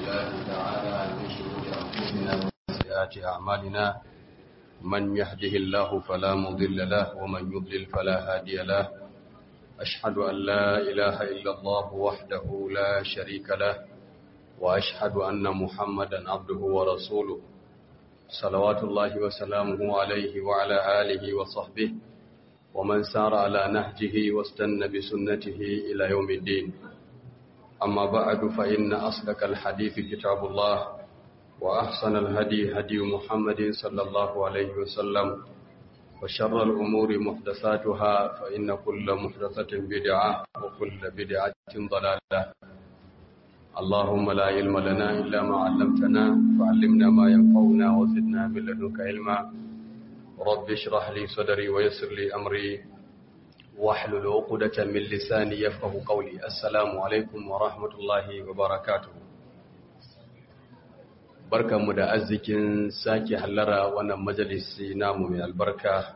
الله تعالى من شرور أنفسنا وسيئات أعمالنا من يهده الله فلا مضل له ومن يضلل فلا هادي له أشهد أن لا إله إلا الله وحده لا شريك له وأشهد أن محمدا عبده ورسوله صلوات الله وسلامه عليه وعلى آله وصحبه ومن سار على نهجه واستنى بسنته إلى يوم الدين أما بعد فإن أصدق الحديث كتاب الله وأحسن الهدي هدي محمد صلى الله عليه وسلم وشر الأمور محدثاتها فإن كل محدثة بدعة وكل بدعة ضلالة اللهم لا علم لنا إلا ما علمتنا فعلمنا ما ينفعنا وزدنا من لدنك علما رب اشرح لي صدري ويسر لي أمري واحلل عقدة من لساني يفقه قولي السلام عليكم ورحمة الله وبركاته barkanmu da arzikin sake hallara wannan majalisi namu mai albarka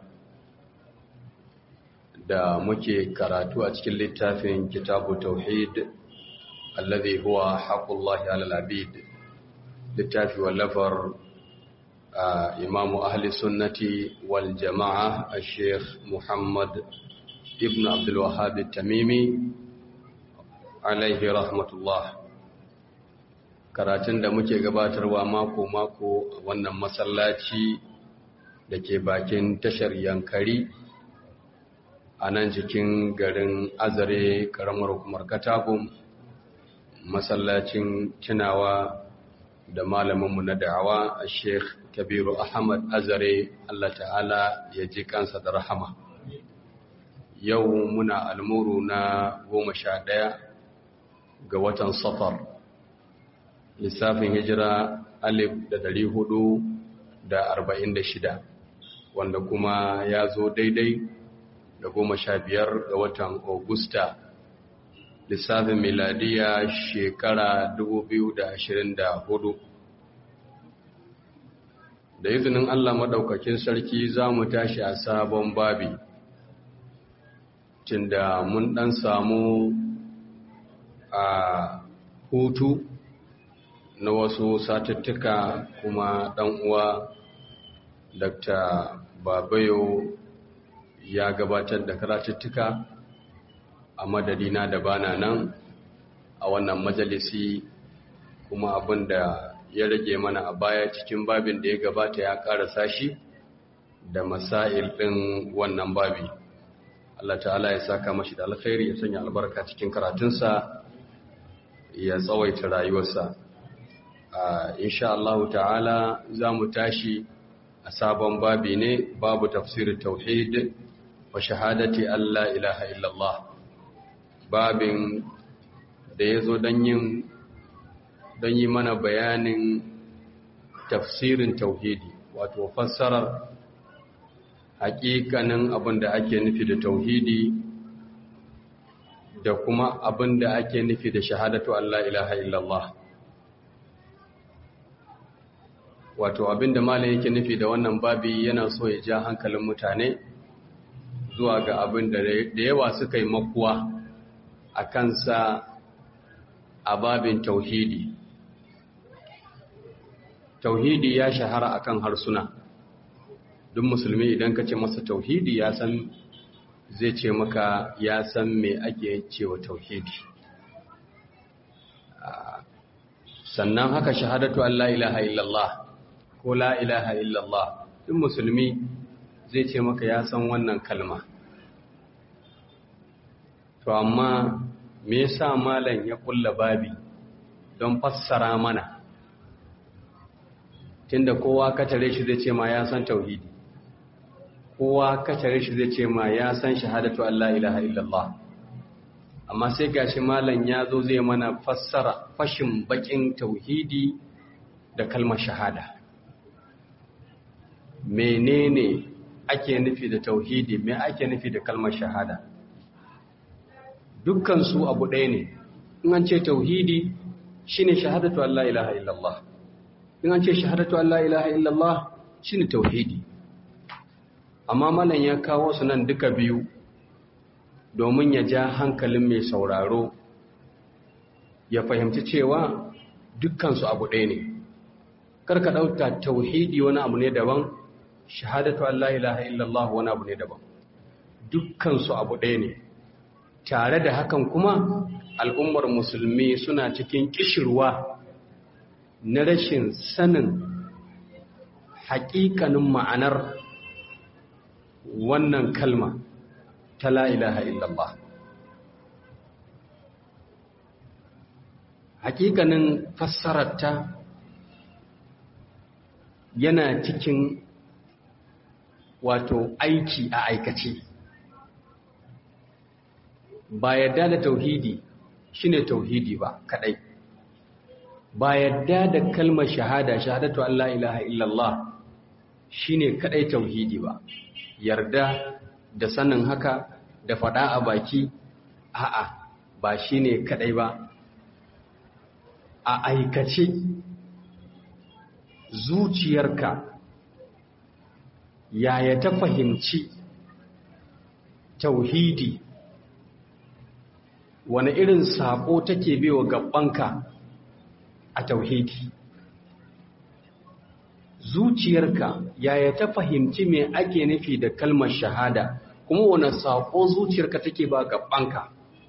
da muke karatu a cikin littafin kitabu tauhid alladhi huwa haqqullahi alal abid littafi wallafar imamu ahli sunnati wal jama'a al-sheikh muhammad ibn abdul wahhab tamimi alaihi rahmatullah karatun da muke gabatarwa mako-mako a wannan masallaci da ke bakin tashar yankari a nan jikin garin azare karamar hukumar katagun masallacin tunawa da malaminmu na da'awa a sheikh kabiru ahmad azare allah ta'ala ya ji kansa da rahama yau muna almuru na goma sha ɗaya ga watan safar lissafin hijira alif da dari hudu da arba'in da shida wanda kuma ya zo daidai da goma sha biyar ga watan augusta lissafin miladiya shekara dubu biyu da ashirin da hudu da izinin allah maɗaukakin sarki za mu tashi a sabon babi tunda mun ɗan samu a hutu na wasu satuttuka kuma ɗan uwa dr babayo ya gabatar da karatuttuka a madadina da bana nan a wannan majalisi kuma abin da ya rage mana a baya cikin babin da ya gabata ya ƙarasa shi da masail ɗin wannan babi Allah ta'ala ya saka mashi da alkhairi ya sanya albarka cikin karatunsa ya tsawaita rayuwarsa insha Allah ta'ala za mu tashi a sabon babi ne babu tafsirin tauhid wa shahadati Allah ilaha illallah babin da ya zo don yin don yi mana bayanin tafsirin tauhidi wato fassarar hakikanin abin da ake nufi da tauhidi da kuma abin da ake nufi da shahadatu Allah ilaha illallah wato abin da malam yake nufi da wannan babi yana so ya ja hankalin mutane zuwa ga abin da yawa suka yi makuwa a kansa a babin tauhidi tauhidi ya shahara akan harsuna duk musulmi idan ka ce masa tauhidi ya san zai ce maka ya san me ake cewa tauhidi sannan haka shahadatu Allah ilaha illallah ko la ilaha illallah duk musulmi zai ce maka ya san wannan kalma to amma me yasa malam ya kulla babi don fassara mana tunda kowa ka tare shi zai ce ma ya san tauhidi kowa kacare shi zai ce ma ya san shahadatu Allah ilaha illallah amma sai gashi malam ya zo zai mana fassara fashin bakin tauhidi da kalmar shahada menene ake nufi da tauhidi me ake nufi da kalmar shahada dukkan su abu ɗaya ne in an ce tauhidi shine shahadatu Allah ilaha illallah in an ce shahadatu Allah ilaha illallah shine tauhidi amma malam ya kawo su nan duka biyu domin ya ja hankalin mai sauraro ya fahimci cewa dukkansu abu ɗaya ne karka ɗauka tauhidi wani abu ne daban shahadatu Allah ilaha illallah wani abu ne daban dukkansu abu ɗaya ne tare da hakan kuma al'ummar musulmi suna cikin kishirwa na rashin sanin haƙiƙanin ma'anar wannan kalma ta la ilaha illallah hakikanin fassararta yana cikin wato aiki a aikace ba yadda da tauhidi shine tauhidi ba kadai ba yadda da kalmar shahada shahadatu Allah ilaha illallah shine kadai tauhidi ba yarda da sanin haka da fada a baki a'a ba shine kadai ba a aikace zuciyarka yaya ta fahimci tauhidi wani irin sako take bewa gabanka a tauhidi zuciyarka yaya ta fahimci me ake nufi da kalmar shahada kuma wani sako zuciyarka take ba gabanka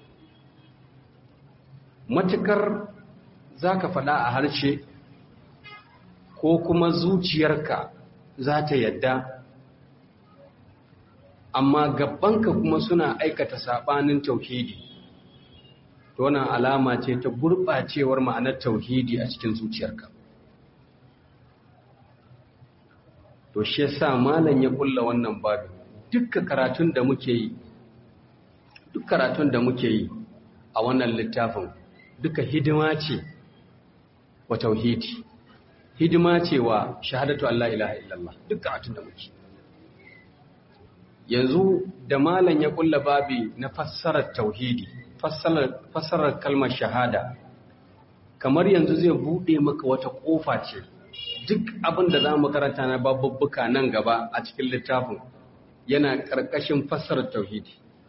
matukar za ka faɗa a harshe ko kuma zuciyarka za ta yadda amma gabanka kuma suna aikata saɓanin tauhidi to wannan alama ce ta gurɓacewar ma'anar tauhidi a cikin zuciyarka to shi yasa malam ya kulla wannan babu dukkan karatun da muke yi duk karatun da muke yi a wannan littafin duka hidima ce wa tauhidi hidima ce wa shahadatu Allah ilaha illallah duk karatun da muke yanzu da malam ya kulla babi na fassarar tauhidi fassarar kalmar shahada kamar yanzu zai bude maka wata kofa ce duk abin da za mu karanta na babubbuka nan gaba a cikin littafin yana karkashin fassarar tauhidi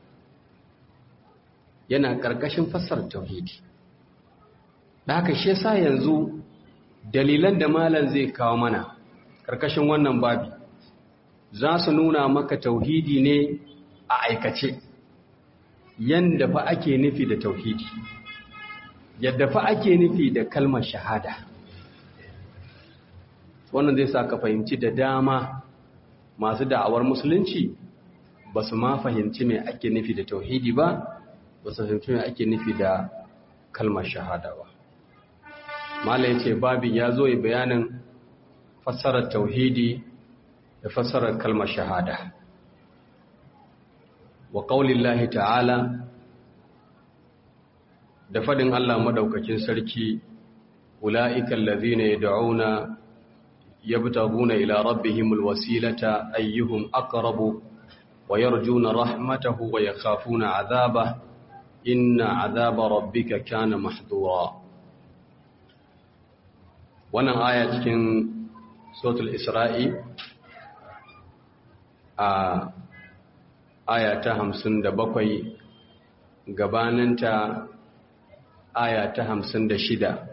yana karkashin fassarar tauhidi da haka shi yasa yanzu dalilan da malam zai kawo mana karkashin wannan babi za su nuna maka tauhidi ne a aikace yanda fa ake nufi da tauhidi yadda fa ake nufi da kalmar shahada wannan zai sa ka fahimci da dama masu da'awar musulunci ba su ma fahimci mai ake nufi da tauhidi ba ba su fahimci mai ake nufi da kalmar shahada ba mala ya ce babin ya zo yi bayanin fassarar tauhidi da fassarar kalmar shahada wa ƙaunin ta'ala da faɗin Allah maɗaukakin sarki ula'ikan lazina ya da'una ya bitaguna ila rabbihimul wasilata ayyuhum aqrabu wa yarjuna rahmatahu wa yakhafuna azaba inna azaba rabbika kana mahdura wannan aya cikin suratul isra'i a aya ta hamsin da bakwai gabaninta aya ta hamsin da shida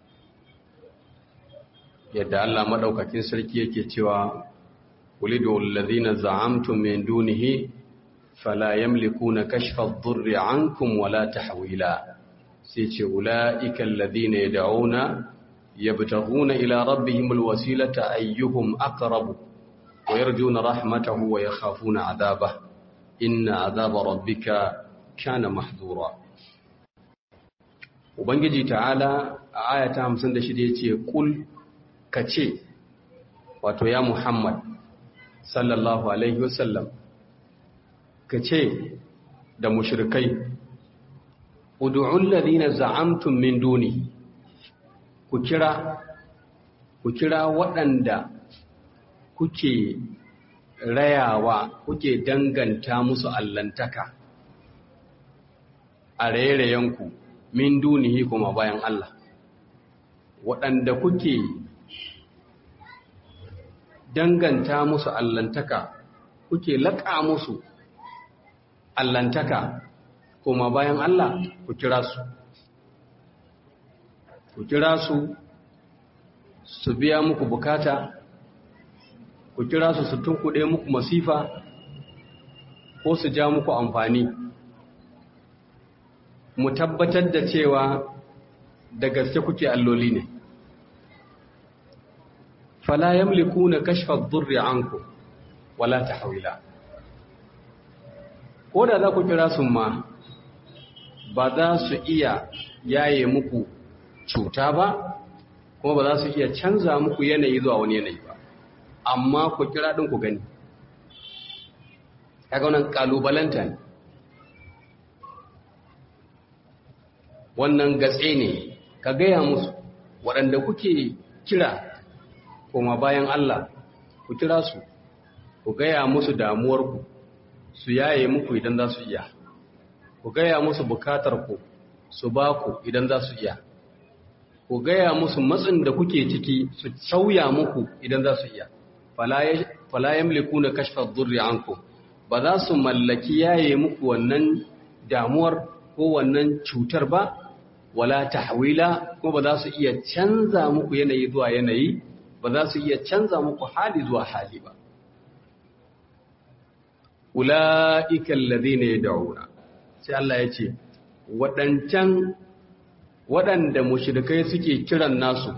yadda Allah maɗaukakin sarki yake cewa ulidu allazina za'amtum min dunihi fala yamlikuna kashfa ad-durri ankum wala tahwila sai ce ulaika allazina yad'una yabtaghuna ila rabbihimul wasilata ayyuhum aqrabu wa yarjuna rahmatahu wa yakhafuna 'adabahu inna 'adaba rabbika kana mahdura ubangiji ta'ala a ayata 56 yace kul kace wato ya muhammad sallallahu alaihi wasallam kace da mushrikai ud'u alladhina za'amtum min duni ku kira ku kira waɗanda kuke rayawa kuke danganta musu allantaka a rairayenku min dunihi kuma bayan Allah waɗanda kuke danganta musu allantaka kuke laƙa musu allantaka kuma bayan Allah ku kira su ku kira su su biya muku bukata ku kira su su tunkuɗe muku masifa ko su ja muku amfani mu tabbatar da cewa da gaske kuke alloli ne fala yamlikuna kashfa ad-durri ankum wala tahwila ko da za ku kira su ma ba za su iya yaye muku cuta ba kuma ba za su iya canza muku yanayi zuwa wani yanayi ba amma ku kira ɗin ku gani kaga wannan kalubalanta ne wannan gatse ne ka gaya musu waɗanda kuke kira kuma bayan Allah ku kira su ku gaya musu damuwarku su yaye muku idan za su iya ku gaya musu bukatarku su ba ku idan za su iya ku gaya musu matsin da kuke ciki su sauya muku idan za su iya fala yamlikuna kashfa dhurri ankum ba za su mallaki yaye muku wannan damuwar ko wannan cutar ba wala tahwila ko ba za su iya canza muku yanayi zuwa yanayi ba za su iya canza muku hali zuwa hali ba ula'ika alladhina yad'una sai Allah ya ce waɗancan waɗanda mushrikai suke kiran nasu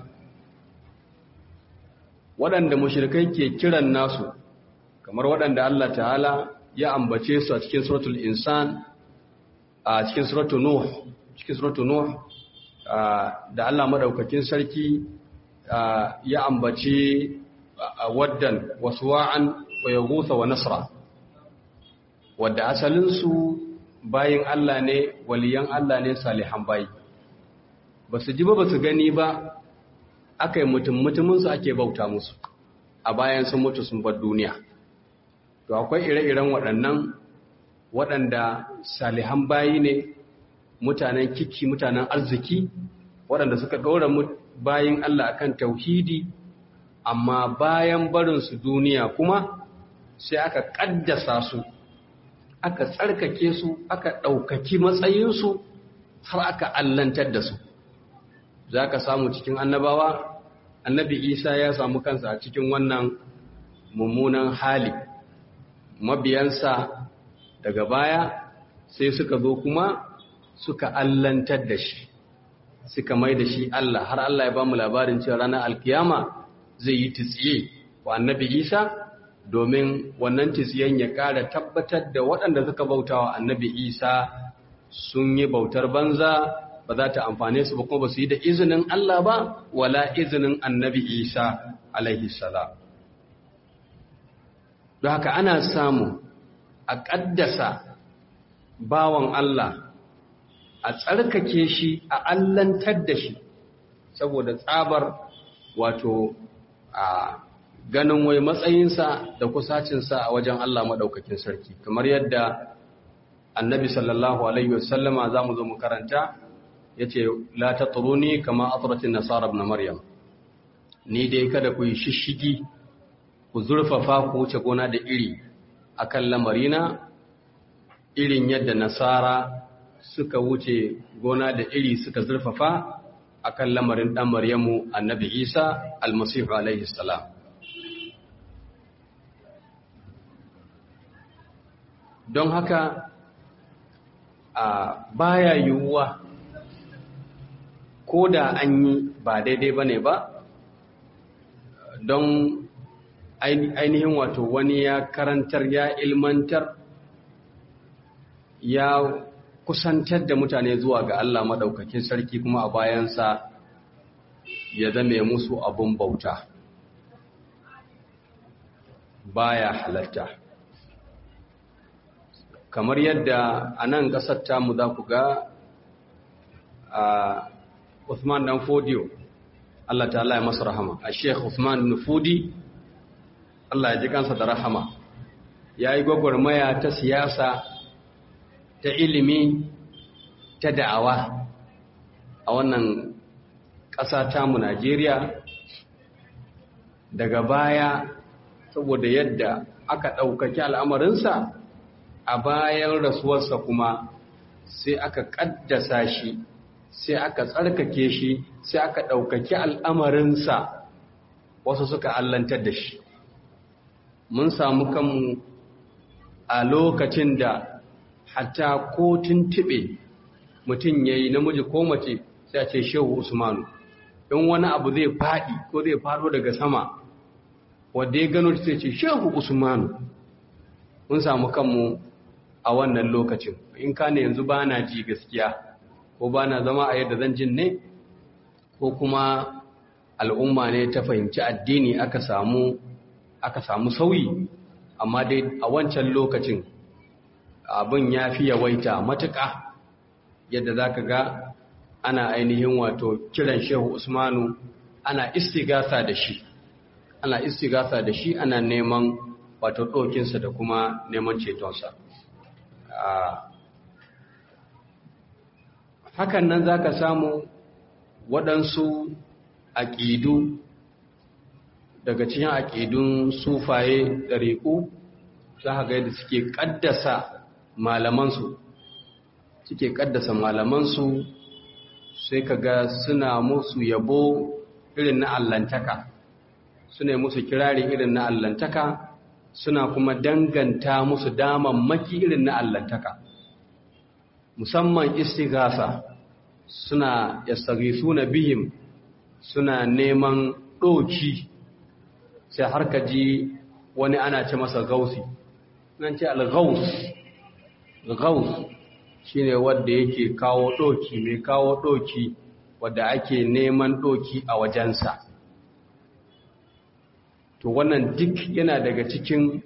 waɗanda mushrikai ke kiran nasu kamar waɗanda Allah ta'ala ya ambace su a cikin suratul insan a cikin suratul nuh cikin suratul nuh da Allah madaukakin sarki ya ambace waddan waswa'an wa yaghutha wa nasra wadda asalinsu bayin Allah ne waliyan Allah ne salihan bayi ba su ji ba ba su gani ba aka yi mutum mutuminsu ake bauta musu a bayan sun mutu sun bar duniya to akwai ire-iren waɗannan waɗanda salihan bayi ne mutanen kiki mutanen arziki waɗanda suka ɗora bayin Allah akan tauhidi amma bayan barinsu duniya kuma sai aka ƙaddasa su aka tsarkake su aka ɗaukaki matsayinsu har aka allantar da su za ka samu cikin annabawa annabi isa ya samu kansa a cikin wannan mummunan hali mabiyansa daga baya sai suka zo kuma suka allantar da shi suka mai da shi Allah har Allah ya ba mu labarin cewa ranar alkiyama zai yi titsiye wa annabi isa domin wannan tisiyan ya ƙara tabbatar da waɗanda suka bauta wa annabi isa sun yi bautar banza ba za ta amfane su ba kuma ba su yi da izinin Allah ba wala izinin annabi isa alaihi salam don haka ana samu a ƙaddasa bawan Allah a tsarkake shi a allantar da shi saboda tsabar wato a ganin wai matsayinsa da kusacinsa a wajen Allah maɗaukakin sarki kamar yadda annabi sallallahu alaihi wasallama za mu zo mu karanta ya ce la ta turuni kama aturatin nasara na maryam ni dai kada ku yi shishigi ku zurfafa ku wuce gona da iri a kan lamarina irin yadda nasara suka wuce gona da iri suka zurfafa a kan lamarin ɗan maryamu annabi isa almasihu alaihi salam don haka a baya yiwuwa ko da an yi ba daidai ba ne ba don ainihin wato wani ya karantar ya ilmantar ya kusantar da mutane zuwa ga Allah maɗaukakin sarki kuma a bayansa ya zame musu abun bauta baya halatta kamar yadda a nan ƙasar tamu za ku ga a Uthman dan Fodiyo Allah ta'ala ya masa rahama a Sheikh Uthman Nufudi Allah ya ji kansa da rahama ya yi gwagwarmaya ta siyasa ta ilimi ta da'awa a wannan ƙasa tamu Najeriya daga baya saboda yadda aka ɗaukaki al'amarinsa a bayan rasuwarsa kuma sai aka ƙaddasa shi sai aka tsarkake shi sai aka ɗaukaki al'amarinsa wasu suka allantar da shi mun samu kanmu a lokacin da hatta ko tuntuɓe mutum ya yi namiji ko mace sai a ce shehu usmanu in wani abu zai faɗi ko zai faɗo daga sama wadda ya gano sai ce shehu usmanu mun samu kanmu a wannan lokacin in ka ne yanzu ba na ji gaskiya ko ba na zama a yadda zan jin ne ko kuma al'umma ne ta fahimci addini aka samu aka samu sauyi amma dai a wancan lokacin abin ya fi yawaita matuƙa yadda za ka ga ana ainihin wato kiran shehu usmanu ana istigasa da shi ana istigasa da shi ana neman wato ɗokinsa da kuma neman cetonsa hakan nan za ka samu waɗansu aƙidu daga cikin aƙidun sufaye ɗariƙu za ka ga yadda suke ƙaddasa malamansu suke ƙaddasa malamansu sai ka ga suna musu yabo irin na allantaka suna musu kirari irin na allantaka suna kuma danganta musu damammaki irin na allantaka musamman istigasa suna yastagisuna bihim suna neman ɗoki sai har ka ji wani ana ce masa gausi nan ce al-gaus gaus shine wanda yake kawo ɗoki mai kawo ɗoki wadda ake neman ɗoki a wajensa to wannan duk yana daga cikin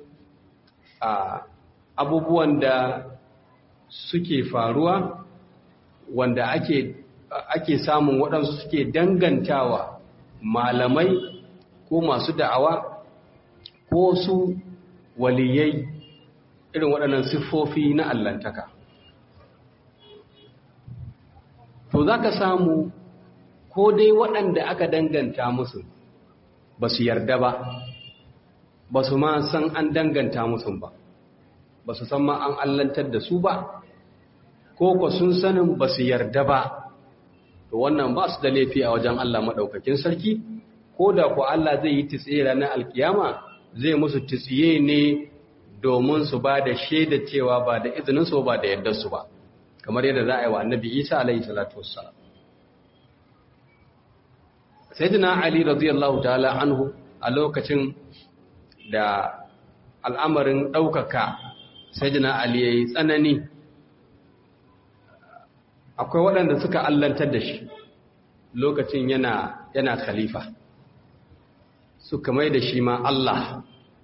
abubuwan da suke faruwa wanda ake ake samun waɗansu suke dangantawa malamai ko masu da'awa ko su waliyai irin waɗannan siffofi na allantaka to za ka samu ko dai waɗanda aka danganta musu ba su yarda ba ba su ma san an danganta musu ba ba su san ma an allantar da su ba ko ko sun sanin ba su yarda ba to wannan ba su da laifi a wajen Allah maɗaukakin sarki ko da ku Allah zai yi tsiye ranar alkiyama zai musu tsiye ne domin su ba da shaida cewa ba da izininsu ba da yardarsu ba kamar yadda za a yi wa annabi isa alaihi salatu wassalam sayyidina ali radiyallahu ta'ala anhu a lokacin da al'amarin ɗaukaka sayyidina ali yayi tsanani akwai waɗanda suka allantar da shi lokacin yana yana khalifa suka mai da shi ma Allah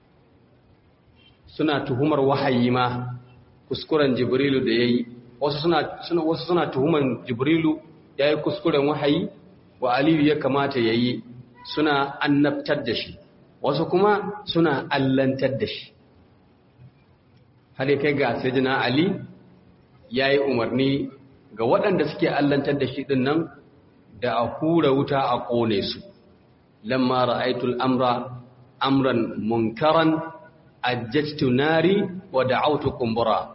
suna tuhumar wahayi ma kuskuren jibrilu da yayi wasu suna suna wasu suna tuhuman jibrilu yayi kuskuren wahayi wa aliyu ya kamata yayi suna annabtar da shi wasu kuma suna allantar da shi har kai ga sayyidina ali yayi umarni ga waɗanda suke allantar da shi ɗin nan da a hura wuta a ƙone su lamma ra'aitul amra amran munkaran ajjatu nari wa da'awtu kumbura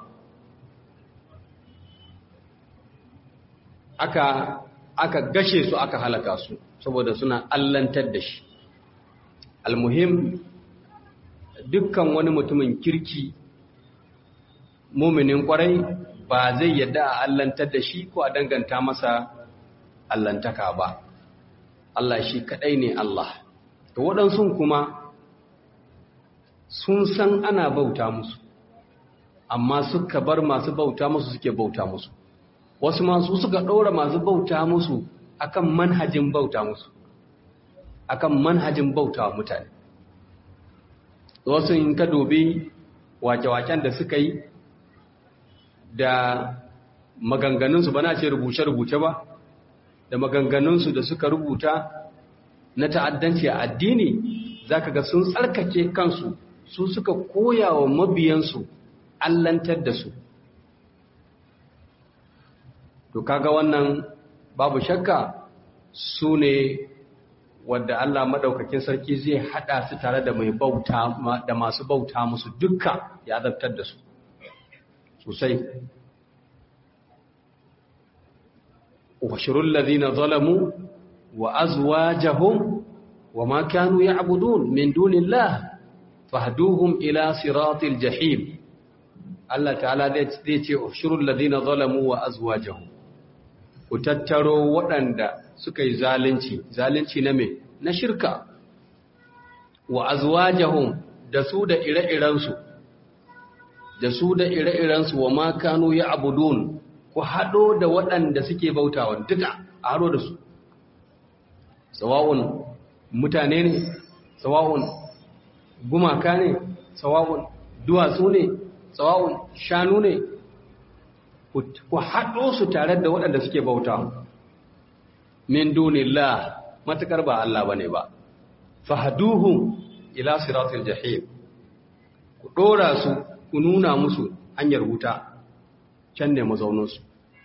aka aka gashe su aka halaka su saboda suna allantar da shi almuhim dukkan wani mutumin kirki muminin kwarai ba zai yadda a allantar da shi ko a danganta masa allantaka ba Allah shi kadai ne Allah to waɗansu kuma sun san ana bauta musu amma suka bar masu bauta musu suke bauta musu wasu masu suka ɗora masu bauta musu akan manhajin bauta musu akan manhajin bauta mutane wasu in ka dobi wake-waken da suka yi da maganganunsu ba na ce rubuce-rubuce ba da maganganunsu da suka rubuta na ta'addanci a addini za ka ga sun tsarkake kansu su suka koya wa mabiyansu allantar da su to kaga wannan babu shakka su ne wadda Allah maɗaukakin sarki zai haɗa su tare da mai bauta da masu bauta musu dukka ya azabtar da su sosai uhshurul ladina zalamu wa azwajahum wa ma kanu ya'budun min dunillah fahduhum ila siratil jahim Allah ta'ala zai ce uhshurul ladina zalamu wa azwajahum ku tattaro waɗanda suka yi zalunci zalunci na me na shirka wa azwajahum da su da ire-irensu da su da ire-irensu wa ma kanu ya'budun ku haɗo da waɗanda suke bautawa duka a haɗo da su sawa'un mutane ne sawa'un gumaka ne sawa'un duwatsu ne sawa'un shanu ne ku haɗo su tare da waɗanda suke bauta min dunillah matakar ba Allah bane ba fahaduhum ila siratil jahim ku ɗora su ku nuna musu hanyar wuta can ne mazauninsu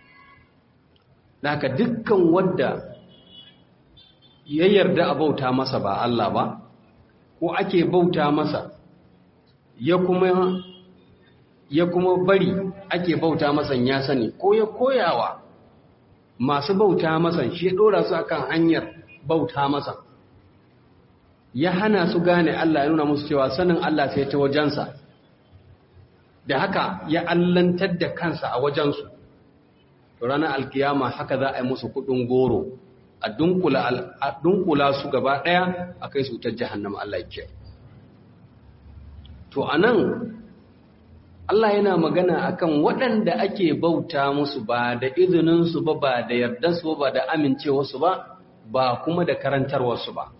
Daka dukkan wadda ya yarda a bauta masa ba Allah ba, ko ake bauta masa ya kuma ya kuma bari ake bauta masa ya sani ko ya koyawa masu bauta masa shi ya ɗora su akan hanyar bauta masa ya hana su gane Allah ya nuna musu cewa sanin Allah sai ta wajensa da haka ya allantar da kansa a wajensu to ranar alkiyama haka za a yi musu kudin goro a dunkula su gaba daya a kai su ta jahannama Allah ya to anan Allah yana magana akan waɗanda ake bauta musu ba da izininsu ba ba da yardarsu ba da amincewarsu ba ba kuma da karantarwarsu ba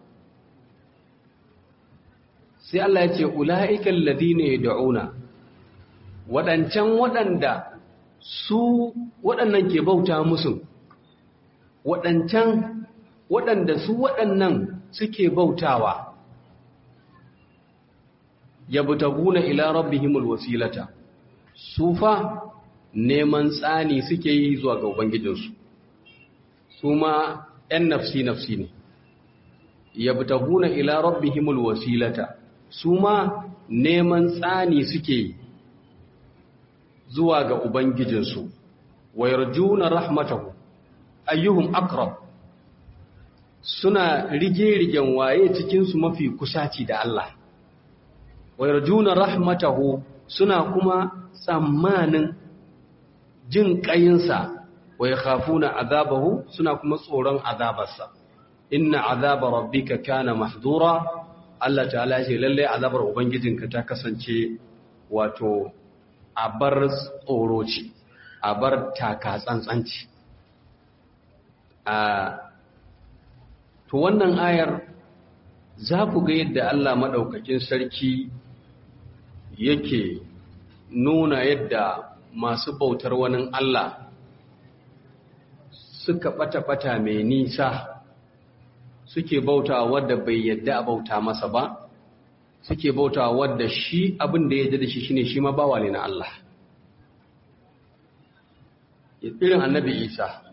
sai Allah ya ce ula'ikan ladina yad'una waɗancan waɗanda su waɗannan ke bauta musu waɗancan waɗanda su waɗannan suke bautawa yabtaguna ila rabbihimul wasilata su fa neman tsani suke yi zuwa ga ubangijinsu su ma ‘yan nafsi-nafsi ne yabtaguna ila rabbihimul wasilata su ma neman tsani suke yi zuwa ga Ubangijinsu, wa yarjuna rahmatahu, ayyuhum akrab suna rige-rigen waye cikinsu mafi kusaci da Allah, wa yarjuna rahmatahu suna kuma tsammanin jin ƙayinsa, wa ya khafuna azabahu suna kuma tsoron azabarsa. Inna azaba rabbika kana mahdura Allah ta'ala ce lallai azabar Ubangijinka ta kasance wato a bar tsoro ce a bar taka tsantsanci a to wannan ayar za ku ga yadda Allah maɗaukakin sarki yake nuna yadda masu bautar wani Allah suka ɓata-ɓata mai nisa suke bauta wadda bai yadda a bauta masa ba suke bauta wadda shi abin da ya da shi shine shi ma bawa ne na Allah irin annabi Isa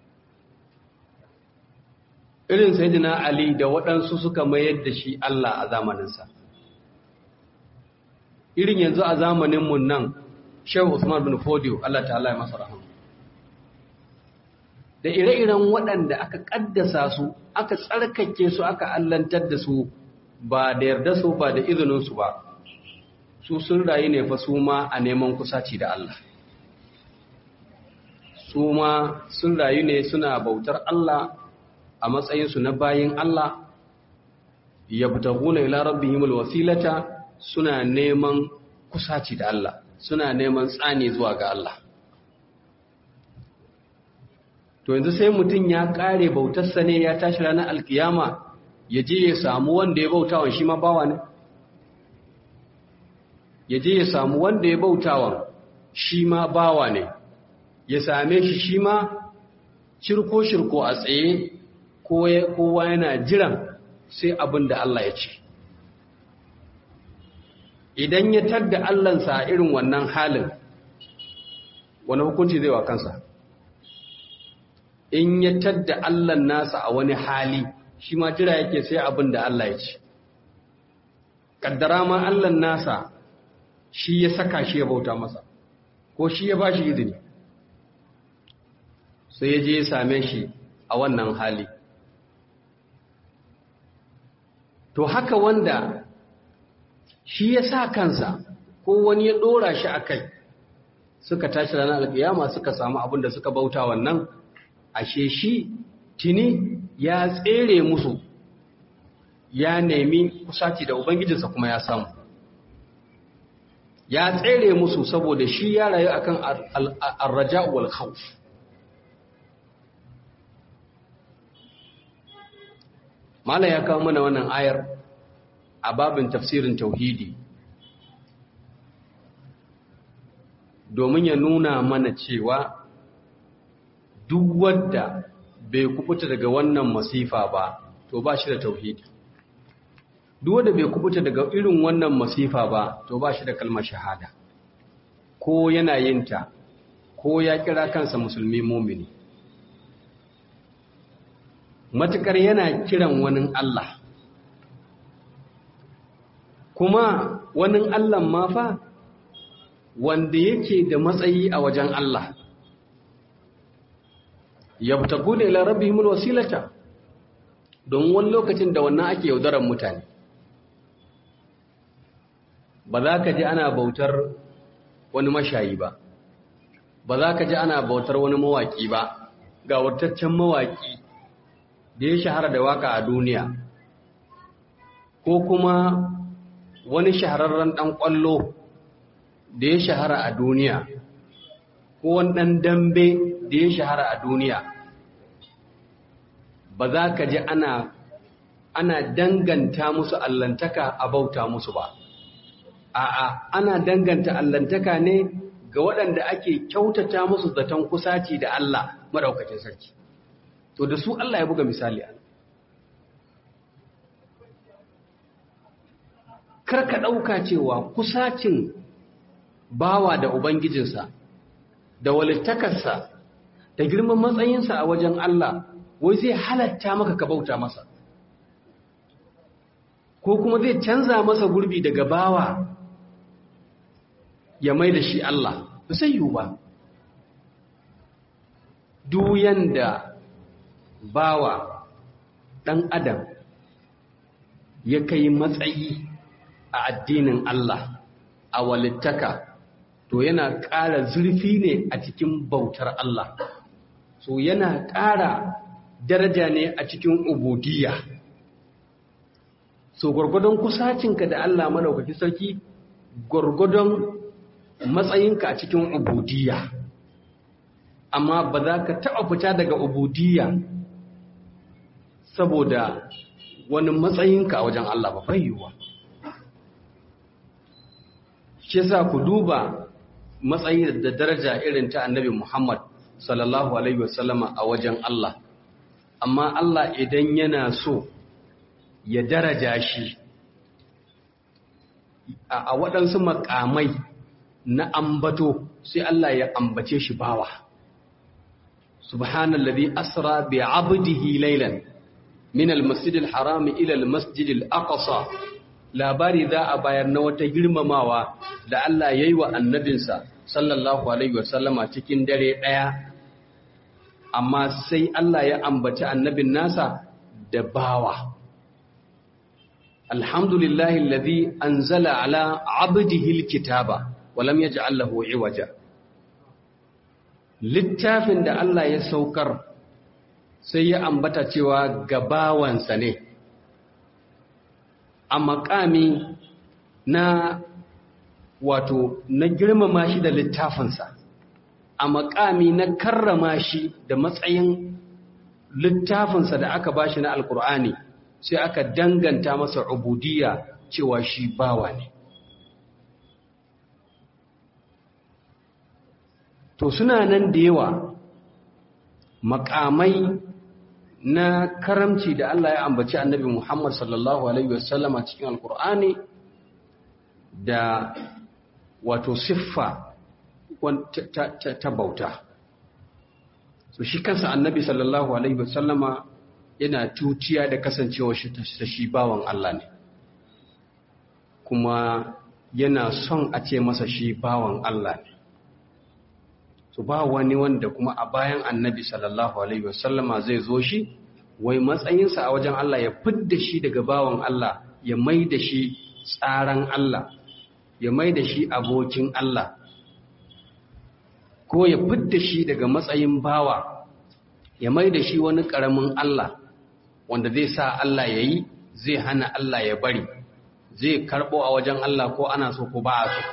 irin sayyidina Ali da waɗansu suka mayar da shi Allah a zamaninsa irin yanzu a zamaninmu nan Shehu Usman bin Fodio Allah ta'ala ya masa rahama da ire-iren waɗanda aka ƙaddasa su aka tsarkake su aka allantar da su ba da yarda su ba da izininsu ba su sun rayu ne fa su ma a neman kusaci da Allah su ma sun rayu ne suna bautar Allah a matsayinsu na bayin Allah yabtaguna ila rabbihimul wasilata suna neman kusaci da Allah suna neman tsani zuwa ga Allah to yanzu sai mutum ya kare bautarsa ne ya tashi ranar alkiyama ya je ya samu wanda ya bautawan shi ma bawa ne ya je ya samu wanda ya bautawan shi ma bawa ne ya same shi shi ma shirko-shirko a tsaye kowa yana jiran sai abin da Allah ya ce idan ya tadda Allahnsa a irin wannan halin wani hukunci zai wa kansa in ya tadda Allahn nasa a wani hali shi ma jira yake sai abin da Allah ya ce kaddara ma Allahn nasa shi ya saka shi ya bauta masa ko shi ya ba shi izini sai ya je ya same shi a wannan hali to haka wanda shi ya sa kansa ko wani ya ɗora shi a kai suka tashi ranar alƙiyama suka samu abin da suka bauta wannan ashe shi tuni ya tsere musu ya nemi kusaci da ubangijinsa kuma ya samu ya tsere musu saboda shi ya rayu akan arraja wal khawf mala ya kawo mana wannan ayar a babin tafsirin tauhidi domin ya nuna mana cewa duk wadda bai kubuta daga wannan masifa ba to ba shi da tauhidi duk wadda bai kubuta daga irin wannan masifa ba to ba shi da kalmar shahada ko yana yinta ko ya kira kansa musulmi mumini matukar yana kiran wani Allah kuma wani Allah ma fa wanda yake da matsayi a wajen Allah yabtaguna ila rabbihimul wasilata don wani lokacin da wannan ake yaudarar mutane ba za ka ji ana bautar wani mashayi ba ba za ka ji ana bautar wani mawaki ba ga wataccen mawaki da ya shahara da waka a duniya ko kuma wani shahararren ɗan ƙwallo da ya shahara a duniya ko wani ɗan dambe da ya shahara a duniya ba za ka ji ana ana danganta musu allantaka a bauta musu ba a'a ana danganta allantaka ne ga waɗanda ake kyautata musu zaton kusaci da Allah maɗaukacin sarki to da su Allah ya buga misali a karka ɗauka cewa kusacin bawa da ubangijinsa da walittakarsa da girman matsayinsa a wajen Allah wai zai halatta maka ka bauta masa ko kuma zai canza masa gurbi daga bawa ya mai da shi Allah ba sai yiwu ba duyan da bawa ɗan adam ya kai matsayi a addinin Allah a walittaka to yana ƙara zurfi ne a cikin bautar Allah so yana ƙara daraja ne a cikin ubudiyya so gwargwadon kusacinka da Allah madaukaki sarki gwargwadon matsayinka a cikin ubudiyya amma ba za ka taɓa fita daga ubudiyya saboda wani matsayinka a wajen Allah ba fayyuwa shi sa ku duba matsayi da daraja irin ta annabi Muhammad sallallahu alaihi wasallama a wajen Allah amma Allah idan yana so ya daraja shi a waɗansu makamai na ambato sai Allah ya ambace shi bawa subhanallazi asra bi 'abdihi laylan min al-masjidil harami ila al-masjidil aqsa labari za a bayar na wata girmamawa da Allah ya yi wa annabinsa sallallahu Alaihi wasallama cikin dare ɗaya, amma sai Allah ya ambaci annabin nasa da bawa. Alhamdulillahi lazi an zala ala abdihil kitaba, walam ya ji Allahu iwaja. Littafin da Allah ya saukar sai ya ambata cewa gabawansa ne. a makami na wato na girmama shi da littafinsa a makami na karrama shi da matsayin littafinsa da aka bashi na alkur'ani sai aka danganta masa ubudiyya cewa shi bawa ne to suna nan da yawa makamai na karamci da Allah ya ambaci annabi Muhammad sallallahu Alaihi wasallam a cikin alkur'ani da wato siffa ta bauta so shi kansa annabi sallallahu Alaihi wasallama yana tutiya da kasancewa shi ta shi bawan Allah ne kuma yana son a ce masa shi bawan Allah ne su ba wani wanda kuma a bayan annabi sallallahu alaihi wasallama zai zo shi wai matsayinsa a wajen Allah ya fidda shi daga bawan Allah ya mai da shi tsaran Allah ya mai da shi abokin Allah ko ya fidda shi daga matsayin bawa ya mai da shi wani ƙaramin Allah wanda zai sa Allah ya yi zai hana Allah ya bari zai karɓo a wajen Allah ko ana so ko ba a so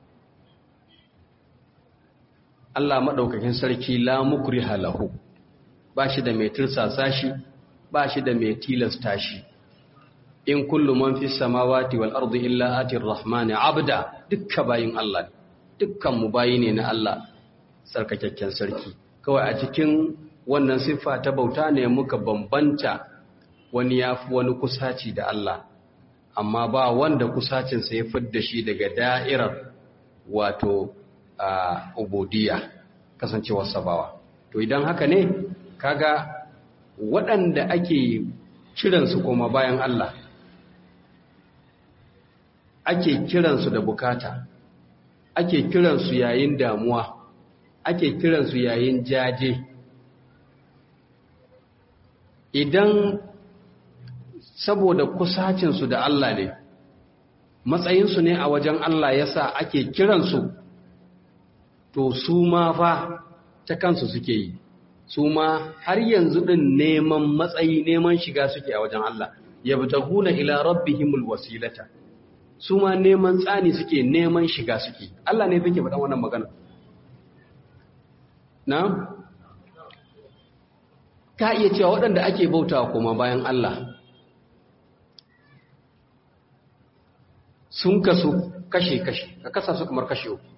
Allah maɗaukakin sarki la mukriha lahu ba shi da mai tirsasa shi ba shi da mai tilasta shi in kullu man fi samawati wal ardi illa atir rahmani abda dukkan bayin Allah dukkan mu bayi ne na Allah sarkakakken sarki kawai a cikin wannan siffa ta bauta ne muka bambanta wani yafi wani kusaci da Allah amma ba wanda kusacinsa ya fidda shi daga da'irar wato a ubudiyya kasancewar sabawa to idan haka ne kaga waɗanda ake kiransu koma bayan Allah ake kiransu da bukata ake kiransu yayin damuwa ake kiransu yayin jaje idan saboda kusacinsu da Allah ne matsayinsu ne a wajen Allah yasa ake kiransu to su ma fa ta kansu suke yi su ma har yanzu din neman matsayi neman shiga suke a wajen Allah yabtaguna ila rabbihimul wasilata su ma neman tsani suke neman shiga suke Allah ne fike faɗan wannan magana na ka iya cewa waɗanda ake bautawa kuma bayan Allah sun kasu kashe-kashe ka kasa su kamar kashe uku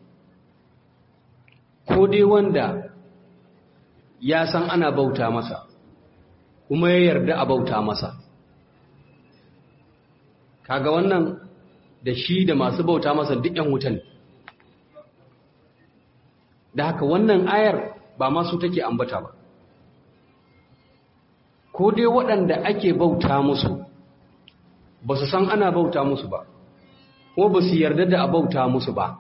ko dai wanda ya san ana bauta masa kuma ya yarda a bauta masa kaga wannan da shi da masu bauta masa duk yan wutan da haka wannan ayar ba masu take ambata ba ko dai waɗanda ake bauta musu ba su san ana bauta musu ba ko ba su yarda da a bauta musu ba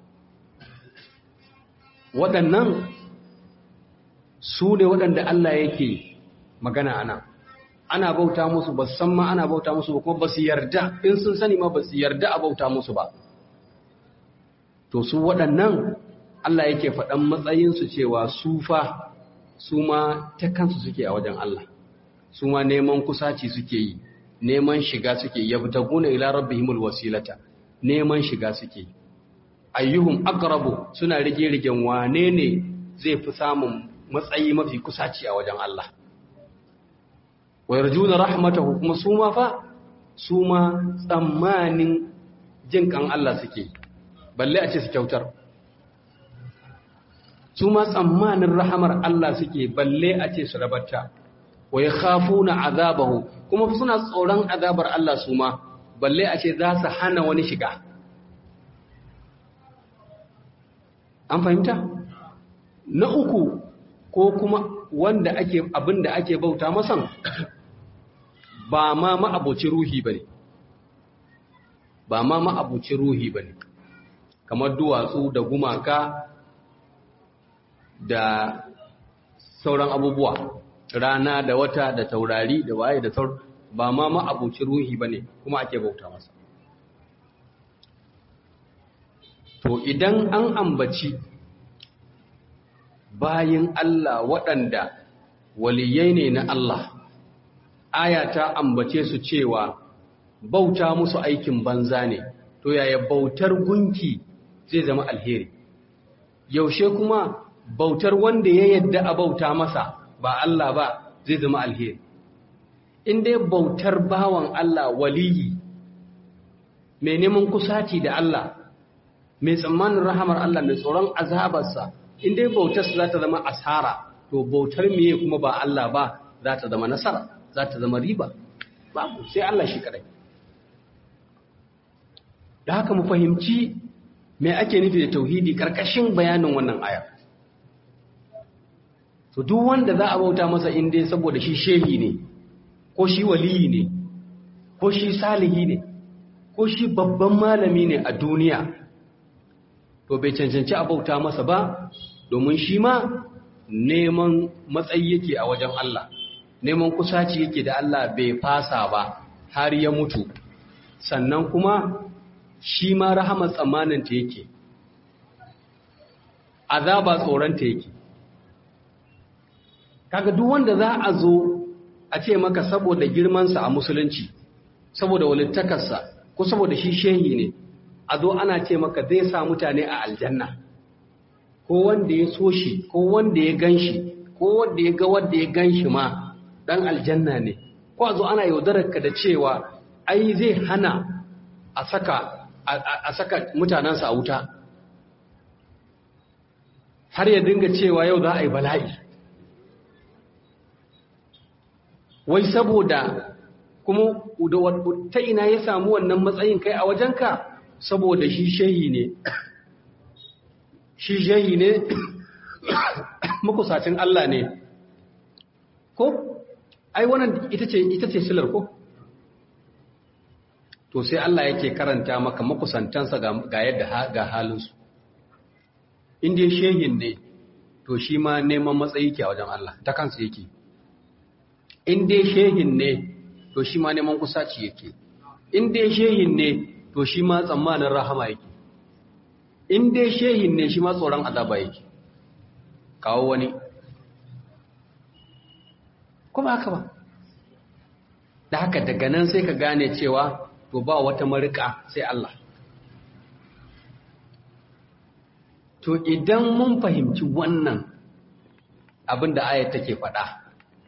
waɗannan su ne waɗanda Allah yake magana ana ana bauta musu ba san ma ana bauta musu ba kuma ba su yarda in sun sani ma ba su yarda a bauta musu ba to su waɗannan Allah yake faɗan matsayinsu cewa su fa su ma ta kansu suke a wajen Allah su ma neman kusaci suke yi neman shiga suke yabtaguna ila rabbihimul wasilata neman shiga suke ayyuhum aqrabu suna rige rigen wane ne zai fi samun matsayi mafi kusaci a wajen Allah wa yarjuna rahmatahu kuma su ma fa su ma tsammanin jin kan Allah suke balle a ce su kyautar su ma tsammanin rahamar Allah suke balle a ce su rabarta wa yakhafuna azabahu kuma suna tsoron azabar Allah su ma balle a ce za su hana wani shiga an fahimta na uku ko kuma wanda ake abinda ake bauta masan ba ma ma'abuci ruhi bane ba ma ma'abuci ruhi bane kamar duwatsu da gumaka da sauran abubuwa rana da wata da taurari da waye da sauran ba ma ma'abuci ruhi bane kuma ake bauta masa to idan an ambaci bayin Allah waɗanda waliyai ne na Allah aya ta ambace su cewa bauta musu aikin banza ne to yaya bautar gunki zai zama alheri yaushe kuma bautar wanda ya yadda a bauta masa ba Allah ba zai zama alheri in dai bautar bawan Allah waliyi mai neman kusaci da Allah mai tsammanin rahamar Allah mai tsoron azabarsa in dai bautarsa za ta zama asara to bautar meye kuma ba Allah ba za ta zama nasara za ta zama riba babu sai Allah shi kadai da haka mu fahimci me ake nufi da tauhidi karkashin bayanin wannan aya to duk wanda za a bauta masa in dai saboda shi shehi ne ko shi waliyi ne ko shi salihi ne ko shi babban malami ne a duniya to bai cancanci a bauta masa ba domin shi ma neman matsayi yake a wajen Allah neman kusaci yake da Allah bai fasa ba har ya mutu sannan kuma shi ma rahamar tsammaninta yake azaba tsoronta yake kaga duk wanda za a zo a ce maka saboda girmansa a musulunci saboda walittakarsa ko saboda shi shehi ne a zo ana ce maka zai sa mutane a aljanna ko wanda ya so shi ko wanda ya gan shi ko wanda ya ga wanda ya gan shi ma dan aljanna ne ko a zo ana yaudararka da cewa ai zai hana a saka a saka mutanensa a wuta har ya dinga cewa yau za a yi bala'i wai saboda kuma ta ina ya samu wannan matsayin kai a wajenka saboda shi shehi ne shi shehi ne makusacin Allah ne ko ai wannan ita ce ita ce silar ko to sai Allah yake karanta maka makusantansa ga yadda ga halinsu inda shehin ne to shi ma neman matsayi ke a wajen Allah ta kansa yake in dai shehin ne to shi ma neman kusaci yake in dai shehin ne to shi ma tsammanin rahama yake in dai shehin ne shi ma tsoron azaba yake kawo wani kuma haka ba da haka daga nan sai ka gane cewa to ba wata marika sai Allah to idan mun fahimci wannan abin da ayat take faɗa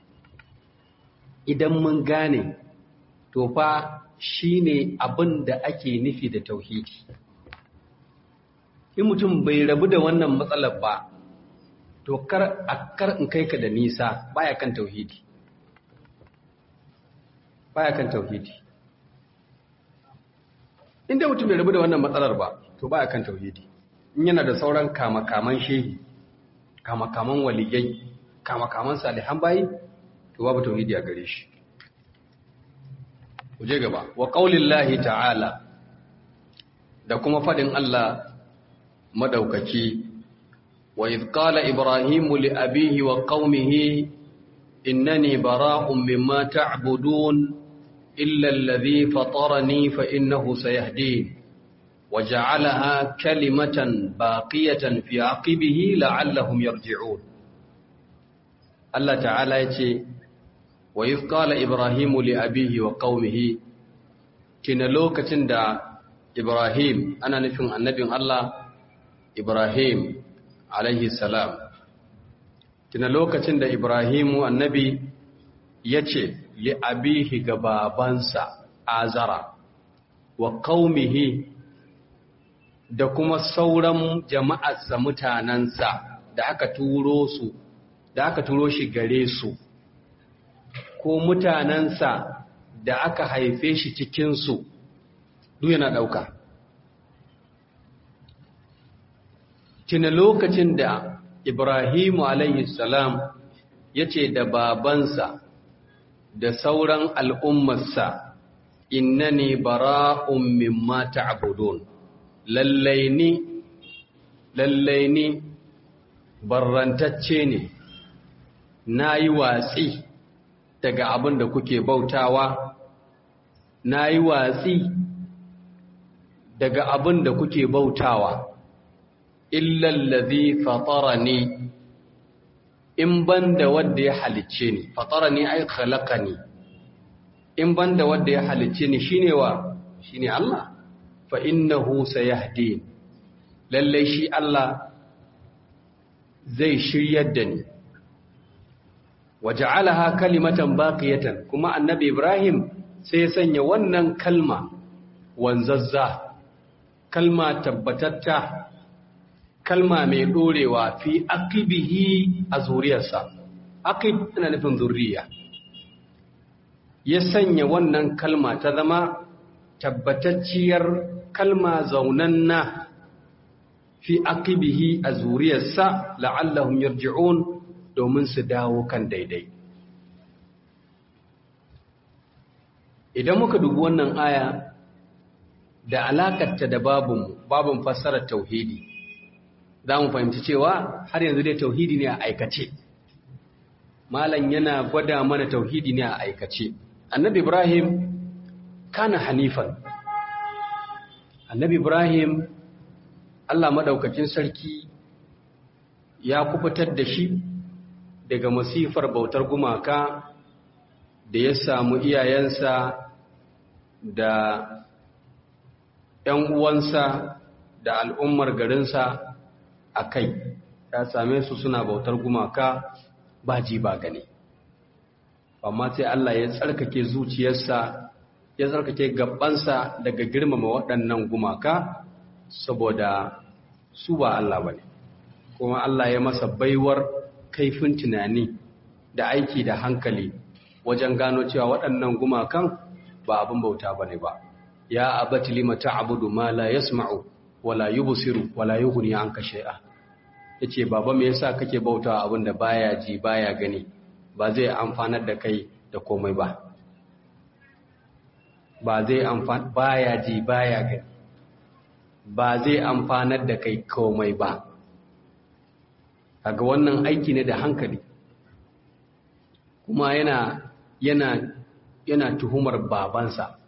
idan mun gane to fa shine abin da ake nufi da tauhidi in mutum bai rabu da wannan matsalar ba to kar a kar in kai ka da nisa baya kan tauhidi baya kan tauhidi inda mutum bai rabu da wannan matsalar ba to baya kan tauhidi in yana da sauran kama-kaman shehi kama-kaman waliyai kama-kaman salihan bayi to babu tauhidi a gare shi kuje gaba wa qaulillahi ta'ala da kuma fadin Allah madaukaki wa idh qala ibrahimu li abihi wa qaumihi innani bara'un mimma ta'budun illa alladhi fatarani fa innahu sayahdin وجعلها كلمة باقية في عقبه لعلهم يرجعون الله تعالى يتي وإذ قال إبراهيم لأبيه وقومه كنا لوكة دا إبراهيم أنا نفهم النبي الله إبراهيم عليه السلام كنا لوكة دا إبراهيم النبي يتي لأبيه قبابانسا آزرا وقومه da kuma sauran jama'arsa mutanensa da aka turo su da aka turo shi gare su ko mutanensa da aka haife shi cikinsu duk yana ɗauka tuna lokacin da ibrahimu salam ya ce da babansa da sauran al'ummarsa innani bara'un mimma ta'budun lallai ni lallai ni barrantacce ne na yi watsi daga abin da kuke bautawa na yi watsi daga abin da kuke bautawa illallazi fatarani in banda wanda ya halicce ni fatarani ai khalaqani in banda wanda ya halicce ni shine wa shine Allah fa innahu sayahdin lalle shi Allah zai shiryar da ni waja'alaha kalimatan baqiyatan kuma annabi Ibrahim sai ya sanya wannan kalma wanzazza kalma tabbatatta kalma mai dorewa fi aqibihi a zuriyarsa aqib ina nufin zuriya ya sanya wannan kalma ta zama tabbatacciyar kalma zaunanna fi aqibihi a zuriyarsa la'allahum yarji'un domin su dawo kan daidai idan muka dubi wannan aya da alakarta da babun babun fassarar tauhidi za mu fahimci cewa har yanzu dai tauhidi ne a aikace malam yana gwada mana tauhidi ne a aikace annabi ibrahim kana hanifan annabi ibrahim allah maɗaukakin sarki ya kubutar da shi daga masifar bautar gumaka da ya samu iyayensa da ‘yan uwansa da al'ummar garinsa a kai ya same su suna bautar gumaka ba ji ba gani amma sai Allah ya tsarkake zuciyarsa ya tsarkake gabansa daga girmama waɗannan gumaka saboda su ba Allah ba ne kuma Allah ya masa baiwar kaifin tunani da aiki da hankali wajen gano cewa waɗannan gumakan ba abin bauta ba ne ba ya abati lima ta'budu ma la yasma'u wala yubsiru wala yughni anka shay'a yace baba me yasa kake bautawa abin da baya ji baya gani ba zai amfanar da kai da komai ba ba zai amfan baya ji baya gani ba zai amfanar da kai komai ba kaga wannan aiki ne da hankali kuma yana yana yana tuhumar babansa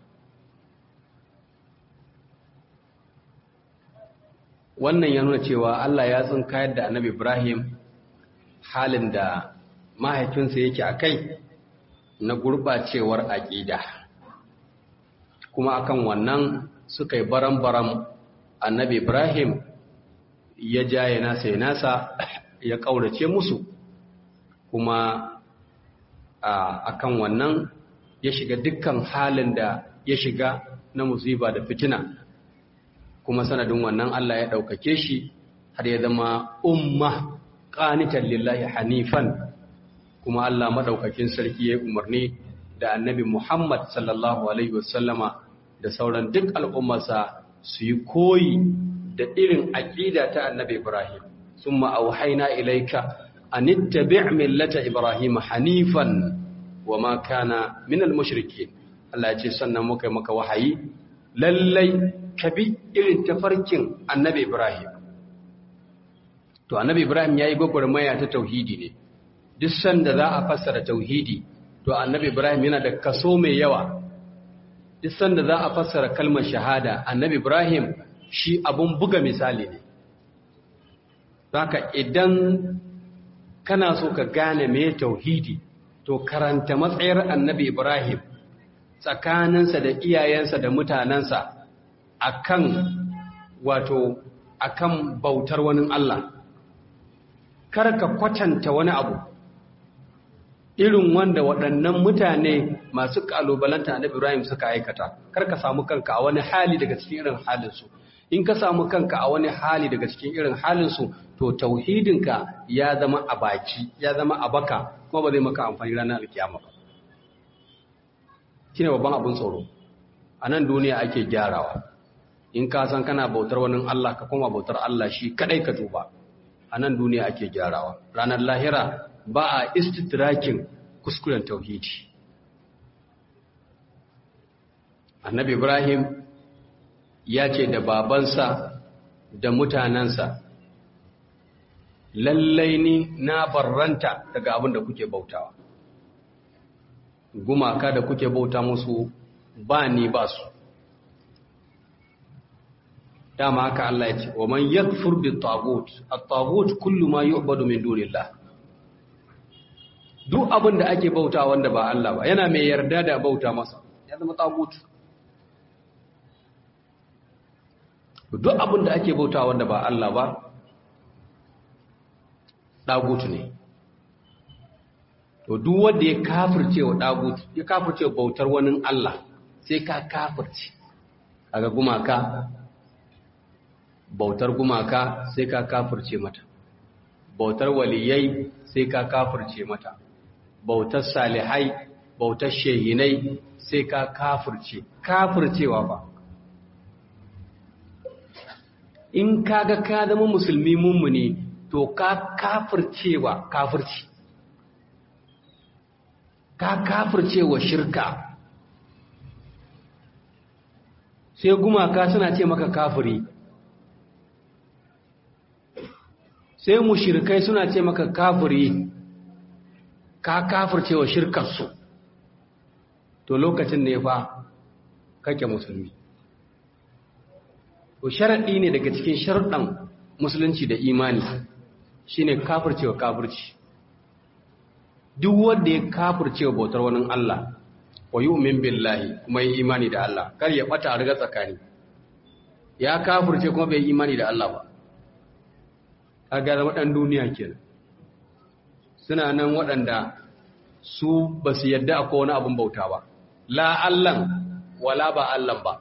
wannan ya nuna cewa Allah ya tsinkayar da annabi Ibrahim halin da mahaifinsa yake a kai na gurɓacewar aƙida kuma akan wannan suka yi baram-baram annabi Ibrahim ya jaye nasa ya nasa ya ƙaurace musu kuma a kan wannan ya shiga dukkan halin da ya shiga na musiba da fitina kuma sanadin wannan Allah ya ɗaukake shi har ya zama umma ƙanitan lillahi hanifan kuma Allah maɗaukakin sarki ya yi umarni da annabi Muhammad sallallahu Alaihi wasallama da sauran duk al'ummarsa su yi koyi da irin aƙida ta annabi Ibrahim sun ma'auhaina ilaika an ittabi' millata Ibrahim hanifan wa ma kana minal mushrikin Allah ya ce sannan muka yi maka wahayi lallai ka bi irin tafarkin annabi Ibrahim. To, annabi Ibrahim ya yi gwagwarmaya ta tauhidi ne, duk sanda za a fassara tauhidi, to annabi Ibrahim yana da kaso mai yawa. Duk sanda za a fassara kalmar shahada, annabi Ibrahim shi abun buga misali ne. Zaka idan kana so ka gane me tauhidi, to karanta matsayar annabi Ibrahim tsakaninsa da iyayensa da mutanensa. akan wato akan bautar wani Allah kar ka kwatanta wani abu irin wanda waɗannan mutane masu ƙalubalanta na Ibrahim suka aikata kar ka samu kanka a wani hali daga cikin irin halinsu in ka samu kanka a wani hali daga cikin irin halinsu to tauhidinka ya zama a baki ya zama a baka kuma ba zai maka amfani ranar alkiyama ba shine babban abin tsoro a nan duniya ake gyarawa in ka san kana bautar wani Allah ka koma bautar Allah shi kadai ka tuba a nan duniya ake gyarawa ranar lahira ba a istitrakin kuskuren tauhidi annabi ibrahim ya ce da babansa da mutanensa lallai ni na barranta daga abin da kuke bautawa gumaka da kuke bauta musu ba ni ba su dama haka Allah ya ce wa man yakfur bi tagut at-tagut kullu ma yu'badu min dunillah duk abin da ake bauta wanda ba Allah ba yana mai yarda da bauta masa ya zama tagut duk abin da ake bauta wanda ba Allah ba tagut ne to duk wanda ya kafirce wa tagut ya kafirce bautar wani Allah sai ka kafirce kaga gumaka bautar gumaka sai ka kafirce mata bautar waliyai sai ka kafirce mata bautar salihai bautar shehinai sai ka kafirce kafircewa ba in kaga ka zama musulmi mummuni to ka kafircewa kafirci ka kafircewa shirka sai gumaka suna ce maka kafiri sai mushrikai suna ce maka kafiri ka kafirce wa shirkarsu to lokacin ne fa kake musulmi to sharaɗi ne daga cikin sharuɗan musulunci da imani shine kafirce wa kafirci duk wanda ya kafirce wa bautar wani Allah wa yu'min billahi kuma yi imani da Allah kar ya bata a riga tsakani ya kafirce kuma bai imani da Allah ba kaga zama dan duniya kenan suna nan waɗanda su ba su yadda akwai wani abin bauta ba la Allahn wala ba Allah ba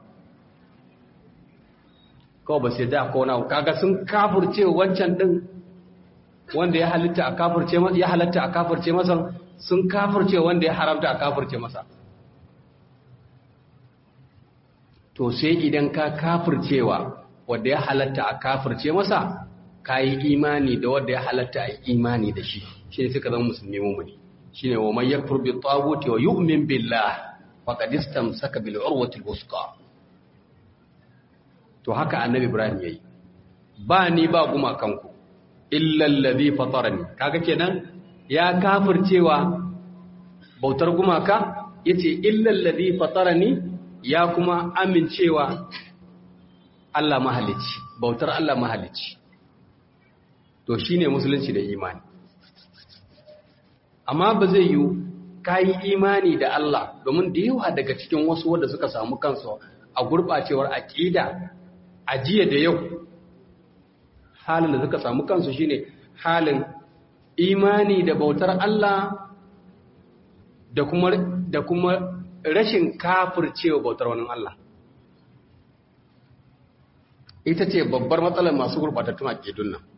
kawai ba su yadda akwai wani abu kaga sun kafirce wancan din wanda ya halitta a kafirce ya halatta a kafirce masa sun kafirce wanda ya haramta a kafirce masa to sai idan ka kafircewa wanda ya halatta a kafirce masa ka yi imani da wanda ya halatta a imani da shi shi ne suka zama musulmi mummuni shi ne wa man yakfur bi taguti wa yu'min billah faqad istamsaka bil urwati al to haka annabi ibrahim yayi ba ni ba gumakanku illa allazi fatarani kaga kenan ya kafircewa bautar gumaka yace illa allazi fatarani ya kuma amincewa Allah mahalicci bautar Allah mahalicci to shine musulunci da imani amma ba zai yi kayi imani da Allah domin da yawa daga cikin wasu wanda suka samu kansu a gurbacewar aqida a jiya da yau halin da suka samu kansu shine halin imani da bautar Allah da kuma da kuma rashin kafircewa bautar wani Allah ita ce babbar matsalar masu gurbatattun aqidun nan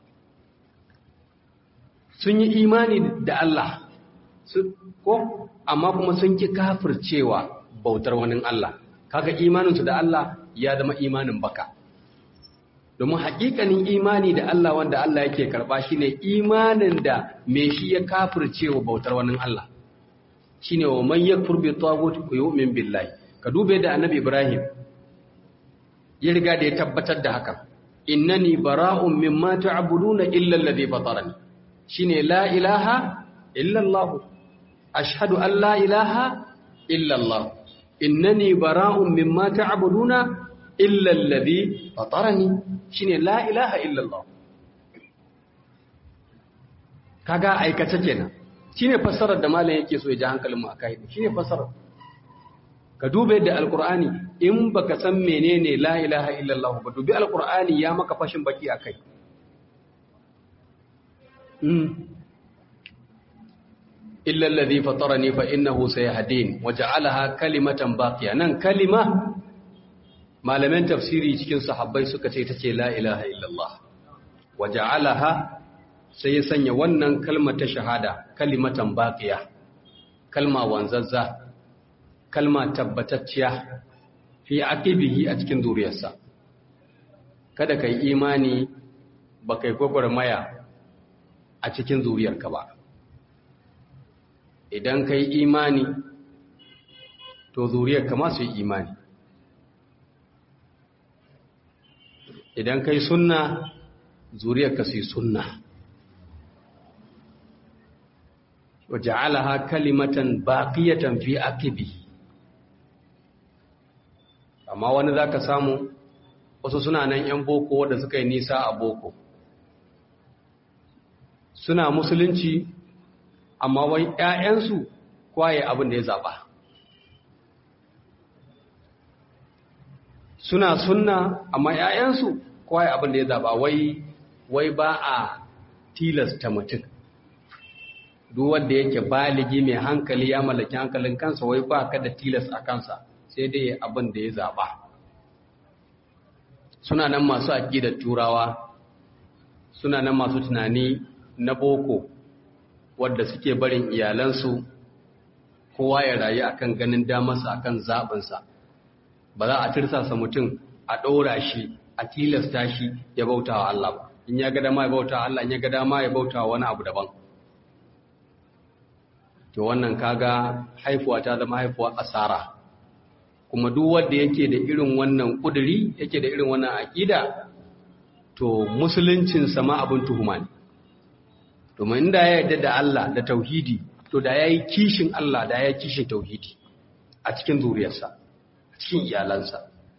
sun yi imani da Allah ko amma kuma sun ki kafircewa bautar wani Allah kaga imaninsu da Allah ya zama imanin baka domin hakikanin imani da Allah wanda Allah yake karba shine imanin da me shi ya kafircewa bautar wani Allah shine wa man yakfur bi taghut yu'min billahi ka dube da annabi Ibrahim ya riga da ya tabbatar da haka innani bara'un mimma ta'buduna illa alladhi fatarani shine la ilaha illa Allah ashhadu an la ilaha illa Allah innani bara'un mimma ta'buduna illa alladhi fatarani shine la ilaha illa Allah kaga aikace kenan shine fassarar da malam yake so ya ji hankalin mu akai shine fassarar ka dube da alqur'ani in baka san menene la ilaha illa Allah ba dubi alqur'ani ya maka fashin baki akai illa alladhi fatarani fa innahu sayahdin waja'alaha kalimatan baqiya nan kalima malaman tafsiri cikin sahabbai suka ce tace la ilaha illallah waja'alaha sai ya sanya wannan kalmar ta shahada kalimatan baqiya kalma wanzazza kalma tabbatacciya fi aqibihi a cikin zuriyarsa kada kai imani ba kai gwagwarmaya a cikin zuriyarka ba idan kai imani to zuriyarka ma su yi imani idan kai sunna zuriyarka su yi sunna wa ja'alaha kalimatan baqiyatan fi aqibi amma wani zaka samu wasu suna nan yan boko wanda suka yi nisa a boko suna musulunci amma wai ƴaƴansu kwaye abin da ya zaba suna sunna amma ƴaƴansu kwaye abin da ya zaba wai wai ba a tilasta mutum duk wanda yake baligi mai hankali ya mallaki hankalin kansa wai ba ka da tilas a kansa sai dai abin da ya zaba suna nan masu aƙidar turawa suna nan masu tunani na boko wadda suke barin iyalansu kowa ya rayu akan ganin damarsa akan zaɓinsa ba za a tirsasa mutum a ɗora shi a tilasta shi ya bauta wa Allah ba in ya ga dama ya bauta wa Allah in ya ga dama ya bauta wa wani abu daban to wannan kaga haifuwa ta zama haifuwa asara kuma duk wanda yake da irin wannan kuduri yake da irin wannan aqida to musuluncinsa ma abin tuhuma ne domin inda ya yarda da Allah da tauhidi to da ya yi kishin Allah da ya yi kishin tauhidi a cikin zuriyarsa a cikin iyalansa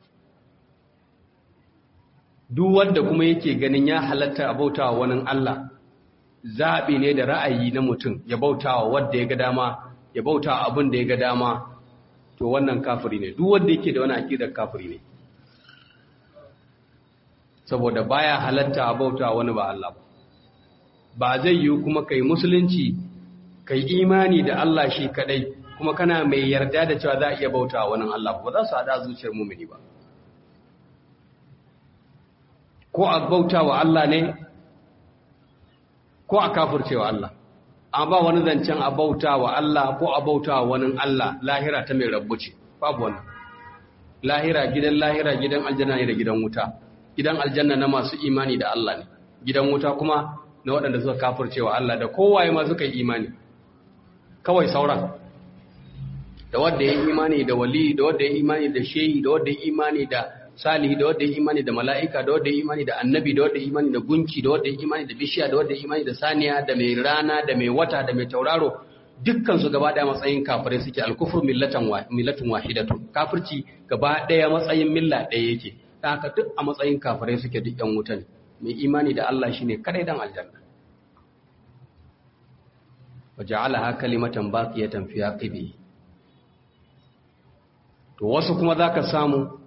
duk wanda kuma yake ganin ya halatta a bautawa wani Allah zaɓi ne da ra'ayi na mutum ya bautawa wanda ya ga dama ya bautawa abin da ya ga dama to wannan kafiri ne duk wanda yake da wani aqidar kafiri ne saboda baya halatta a bautawa wani ba Allah ba ba zai yi kuma kai musulunci kai imani da Allah shi kadai kuma kana mai yarda da cewa za a iya bautawa wani Allah ba za su hada zuciyar mumini ba ko a bauta wa Allah ne ko a kafircewa Allah an ba wani zancen a bauta wa Allah ko a bauta wa wani Allah lahira ta mai rabbu ce babu wani lahira gidan lahira gidan aljanna ne da gidan wuta gidan aljanna na masu imani da Allah ne gidan wuta kuma na waɗanda suka kafircewa Allah da kowaye ma suka yi imani kawai sauran da wanda ya yi imani da wali da wanda ya yi imani da shehi da wanda ya yi imani da salihi da wanda ya imani da mala'ika da wanda ya imani da annabi da wanda ya imani da gunki da wanda ya imani da bishiya da wanda ya imani da saniya da mai rana da mai wata da mai tauraro dukkan su gaba daya matsayin kafirai suke alkufur millatan millatun wahidatun kafirci gaba daya matsayin milla daya yake ta haka duk a matsayin kafirai suke duk yan wuta ne mai imani da Allah shine kadai dan aljanna waja'alaha kalimatan baqiyatan fi aqibi to wasu kuma zaka samu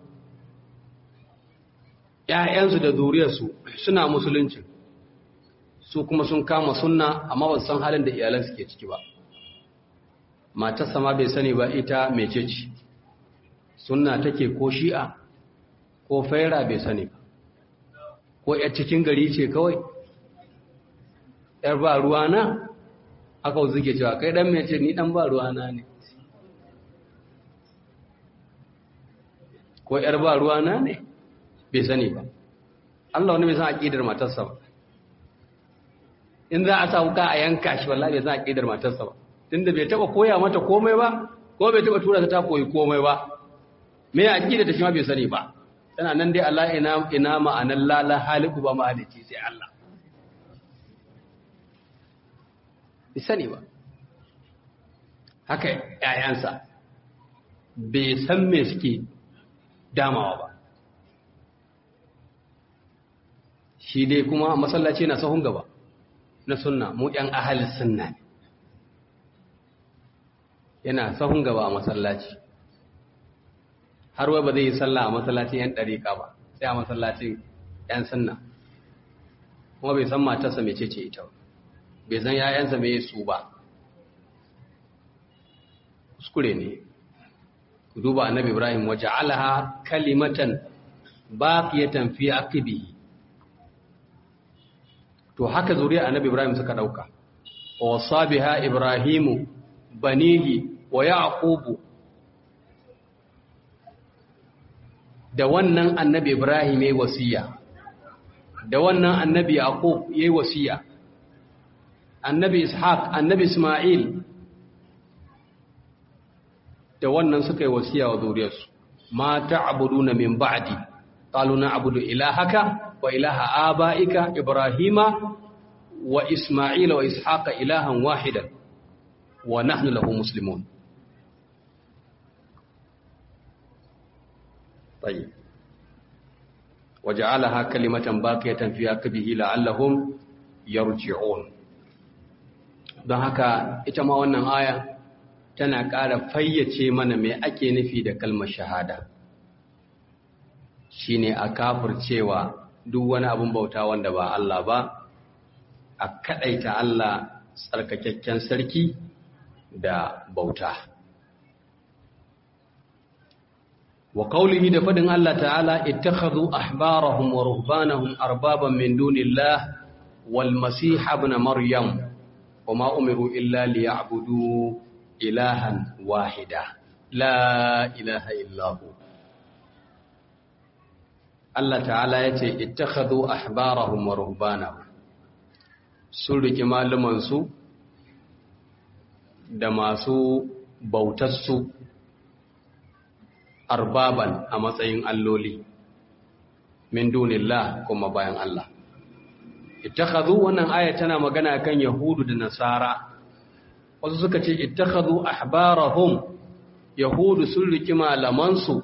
‘ya'yansu da zuriyarsu suna musulunci su kuma sun kama sunna amma ba san halin da iyalan suke ciki ba matarsa ma bai sani ba ita mece ce sunna take ko shi'a ko faira bai sani ba ko ‘yar cikin gari ce kawai ‘yar ba ruwana aka zuke cewa kai ɗan mece ni ɗan ba ruwana ne ko ‘yar ba ruwana ne bai sani ba Allah wani bai san aqidar matarsa ba in za a sa wuka a yanka shi wallahi bai san aqidar matarsa ba tunda bai taba koya mata komai ba ko bai taba tura ta ta koyi komai ba me ya aqidar ta shi ma bai sani ba tana nan dai Allah ina ina ma'anan lala haliku ba mahalici sai Allah bai sani ba haka ƴaƴansa bai san me suke damawa ba shi dai kuma masallaci na sahun gaba na sunna mu ɗan ahal sunna ne yana sahun gaba a masallaci har wai ba zai yi sallah a masallacin yan ɗariƙa ba sai a masallacin yan sunna kuma bai san matarsa mai cece ita ba bai san ‘ya'yansa mai su ba kuskure ne duba annabi ibrahim waje alaha kalimatan baqiyatan fi aqibihi to haka zuriya annabi ibrahim suka dauka wa sabiha ibrahimu banihi wa yaqubu da wannan annabi ibrahim yayi wasiya da wannan annabi yaqub yayi wasiya annabi ishaq annabi isma'il da wannan suka yi wasiya wa zuriyarsu ma ta'buduna min ba'di qalu na'budu ilahaka wa ilaha abaika ibrahima wa isma'ila wa ishaqa ilahan wahidan wa nahnu lahu muslimun طيب وجعلها كلمة باقية في عقبه لعلهم يرجعون don haka ita ma wannan aya tana ƙara fayyace mana me ake nufi da kalmar shahada shine a kafircewa duk wani abin bauta wanda ba Allah ba a kadaita Allah tsarkakakken sarki da bauta wa qawlihi da fadin Allah ta'ala ittakhadhu ahbarahum wa ruhbanahum arbaban min dunillah wal masih ibn maryam wama umiru illa liya'budu ilahan wahida la ilaha illahu Allah ta'ala yace ittakhadhu ahbarahum wa ruhbanahum sun riki malumansu da masu bautarsu arbaban a matsayin alloli min dunillah kuma bayan Allah ittakhadhu wannan aya tana magana kan yahudu da nasara wasu suka ce ittakhadhu ahbarahum yahudu sun riki malamansu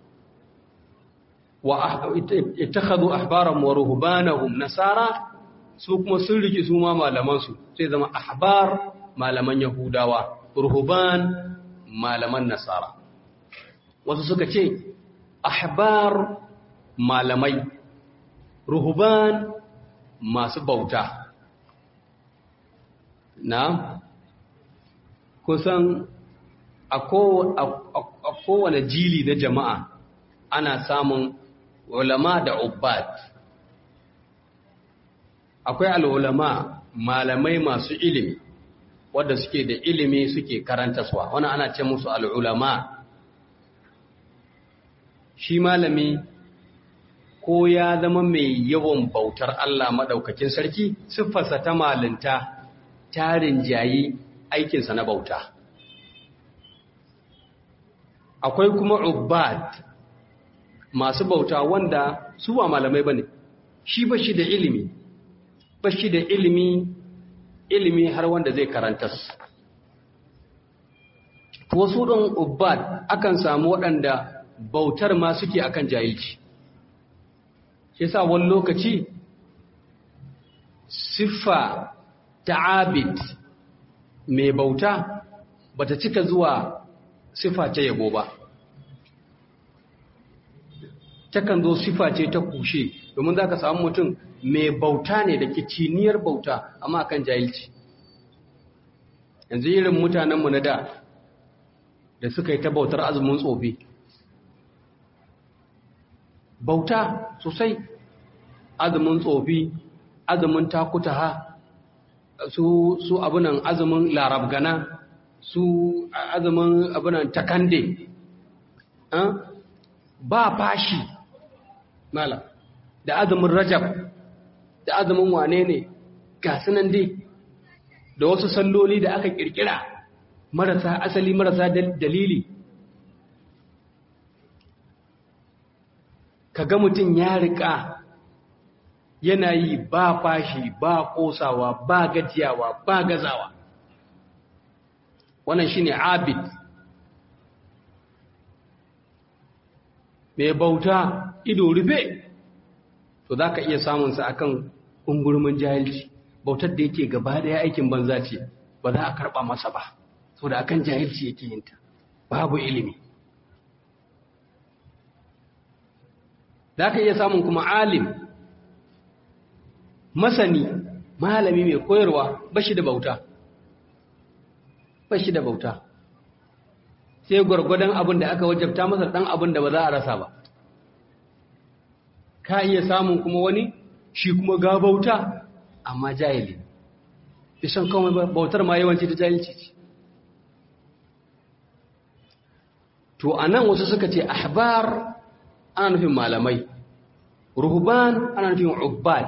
wa ittakhadhu ahbarahum wa ruhbanahum nasara su kuma sun riki su ma malamansu sai zama ahbar malaman yahudawa ruhban malaman nasara wasu suka ce ahbar malamai ruhban masu bauta na kusan a kowane jili na jama'a ana samun ulama da ubbad akwai al'ulama malamai masu ilimi wadda suke da ilimi suke karantaswa wani ana ce musu al'ulama shi malami ko ya zama mai yawan bautar Allah maɗaukakin sarki siffarsa ta malinta tarin jayi aikinsa na bauta akwai kuma ubbad masu bauta wanda su ba malamai ba ne shi ba shi da ilimi ba shi da ilimi ilimi har wanda zai karanta su wasu ɗan ubbad akan samu waɗanda bautar ma suke akan jahilci shi sa wani lokaci siffa ta abid mai bauta bata cika zuwa siffa ta yabo ba takan zo siffa ce ta kushe domin za ka samu mutum mai bauta ne da kiciniyar bauta amma akan jahilci yanzu irin mutanenmu na da da suka yi ta bautar azumin tsofi bauta sosai azumin tsofi azumin takutaha su su abunan azumin larabgana su azumin abunan takande ba fashi mala da azumin rajab da azumin wane ne ga sunan dai da wasu salloli da aka kirkira marasa asali marasa dalili kaga mutum ya riƙa yana yi ba fashi ba ƙosawa ba gajiyawa ba gazawa wannan shine abid mai bauta ido rufe to za ka iya samunsa akan ungurmin jahilci bautar da yake gaba daya aikin banza ce ba za a karɓa masa ba so da akan jahilci yake yinta babu ilimi za ka iya samun kuma alim masani malami mai koyarwa ba shi da bauta ba shi da bauta sai gwargwadon abin da aka wajabta masa ɗan abin da ba za a rasa ba ka iya samun kuma wani shi kuma ga bauta amma jahili isan kawai bautar ma yawanci ta jahilci ce to a nan wasu suka ce ahbar ana nufin malamai ruhban ana nufin ubbad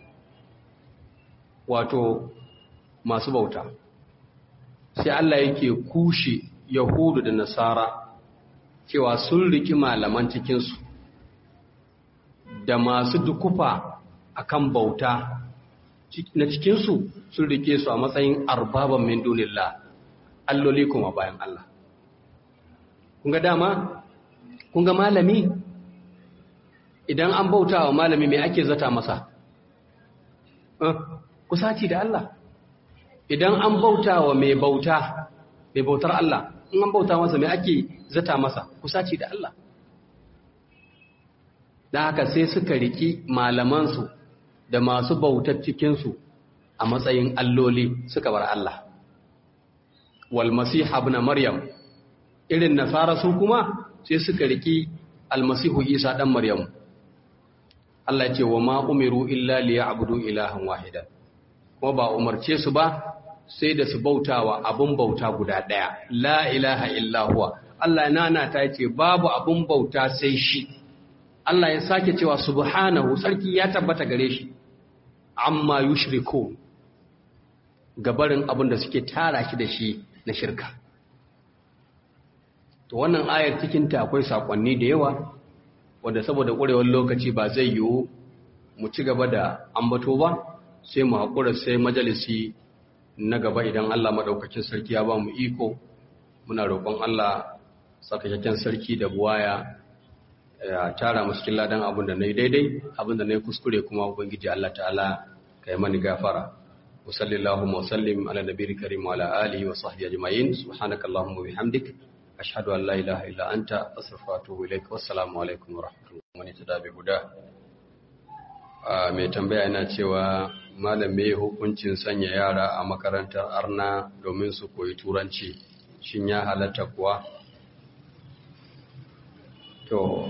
wato masu bauta sai Allah yake kushe yahudu da nasara cewa sun riki malaman cikinsu da masu dukufa akan bauta na cikinsu sun rike su a matsayin arbaban min dunillah alloli kuma bayan Allah kunga dama kunga malami idan an bauta wa malami mai ake zata masa kusaci da Allah idan an bauta wa mai bauta mai bautar Allah in an bauta masa mai ake zata masa kusaci da Allah da haka sai suka riki malamansu da masu bautar cikinsu a matsayin alloli suka bar Allah wal masiha ibn maryam irin nasara su kuma sai suka riki almasihu isa dan maryam Allah ce wa ma umiru illa liya'budu ilahan wahidan kuma ba umarce su ba sai da su bautawa abun bauta guda daya la ilaha illa huwa Allah nana ta ce babu abun bauta sai shi Allah ya sake cewa subhanahu sarki ya tabbata gare shi amma yushriku gabarin abin da suke tara shi da shi na shirka to wannan ayar cikinta akwai sakonni da yawa wanda saboda ƙurewar lokaci ba zai yiwu mu ci gaba da ambato ba sai mu haƙura sai majalisi na gaba idan Allah maɗaukakin sarki ya ba mu iko muna roƙon Allah tsakakakken sarki da buwaya ya tara musu cikin ladan abin da na yi daidai abin da na yi kuskure kuma ubangiji Allah ta'ala ka yi mani gafara wa sallallahu wa sallim ala nabiyyi karim wa ala alihi wa sahbihi ajma'in subhanakallahumma wa bihamdik ashhadu an la ilaha illa anta astaghfiruka wa atubu ilaik wassalamu alaikum wa rahmatullahi wa barakatuh guda mai tambaya yana cewa malam me hukuncin sanya yara a makarantar arna domin su koyi turanci shin ya halatta kuwa to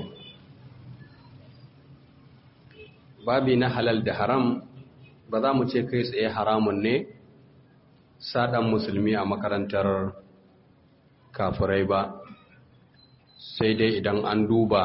babi na halal da haram ba za mu ce kai tsaye haramun ne saɗan musulmi a makarantar kafirai ba sai dai idan an duba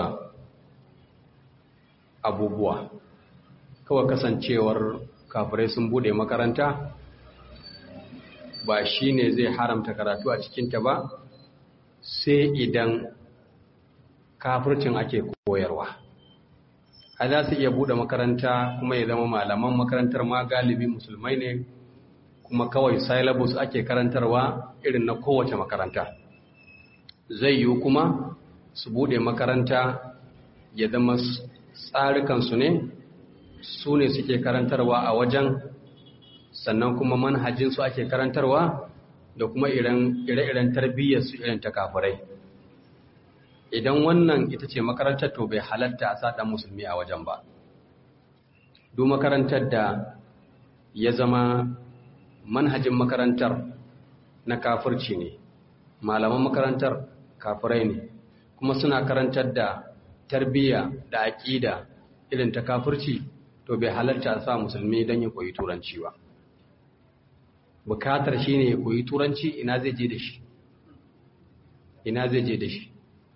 abubuwa kawai kasancewar kafirai sun bude makaranta ba shi ne zai haramta karatu a cikinta ba sai idan kafircin ake koyarwa a za su iya bude makaranta kuma ya zama malaman makarantar ma galibi musulmai ne kuma kawai syllabus ake karantarwa irin na kowace makaranta zai yiwu kuma su bude makaranta ya zama tsarikansu ne su ne suke karantarwa a wajen sannan kuma manhajinsu ake karantarwa da kuma ire-iren tarbiyyarsu irin ta kafirai idan wannan ita ce makarantar to bai halatta a saɗan musulmi a wajen ba duk makarantar da ya zama manhajin makarantar na kafirci ne malaman makarantar kafirai ne kuma suna karantar da tarbiyya da aƙida irin ta kafirci to bai halarta a sa musulmi don ya koyi turanci ba bukatar shi ne ya koyi turanci ina zai je da shi ina zai je da shi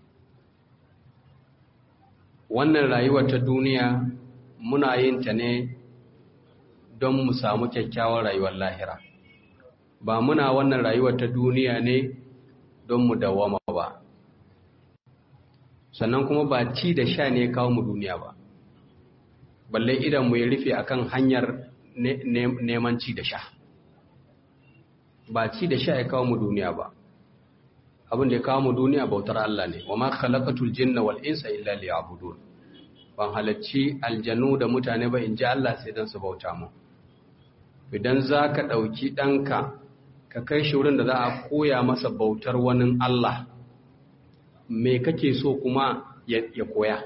wannan rayuwar ta duniya muna yin ta ne don mu samu kyakkyawar rayuwar lahira ba muna wannan rayuwar ta duniya ne don mu dawama ba sannan kuma ba ci da sha ne kawo mu duniya ba balle idan mu ya rufe akan hanyar neman ci da sha ba ci da sha ya kawo mu duniya ba abin da ya kawo mu duniya bautar Allah ne wa ma khalaqatul jinna wal insa illa liya'budun ban halacci aljanu da mutane ba in ji Allah sai dan su bauta mu idan za ka ɗauki ɗanka ka kai shi wurin da za a koya masa bautar wani Allah me kake so kuma ya koya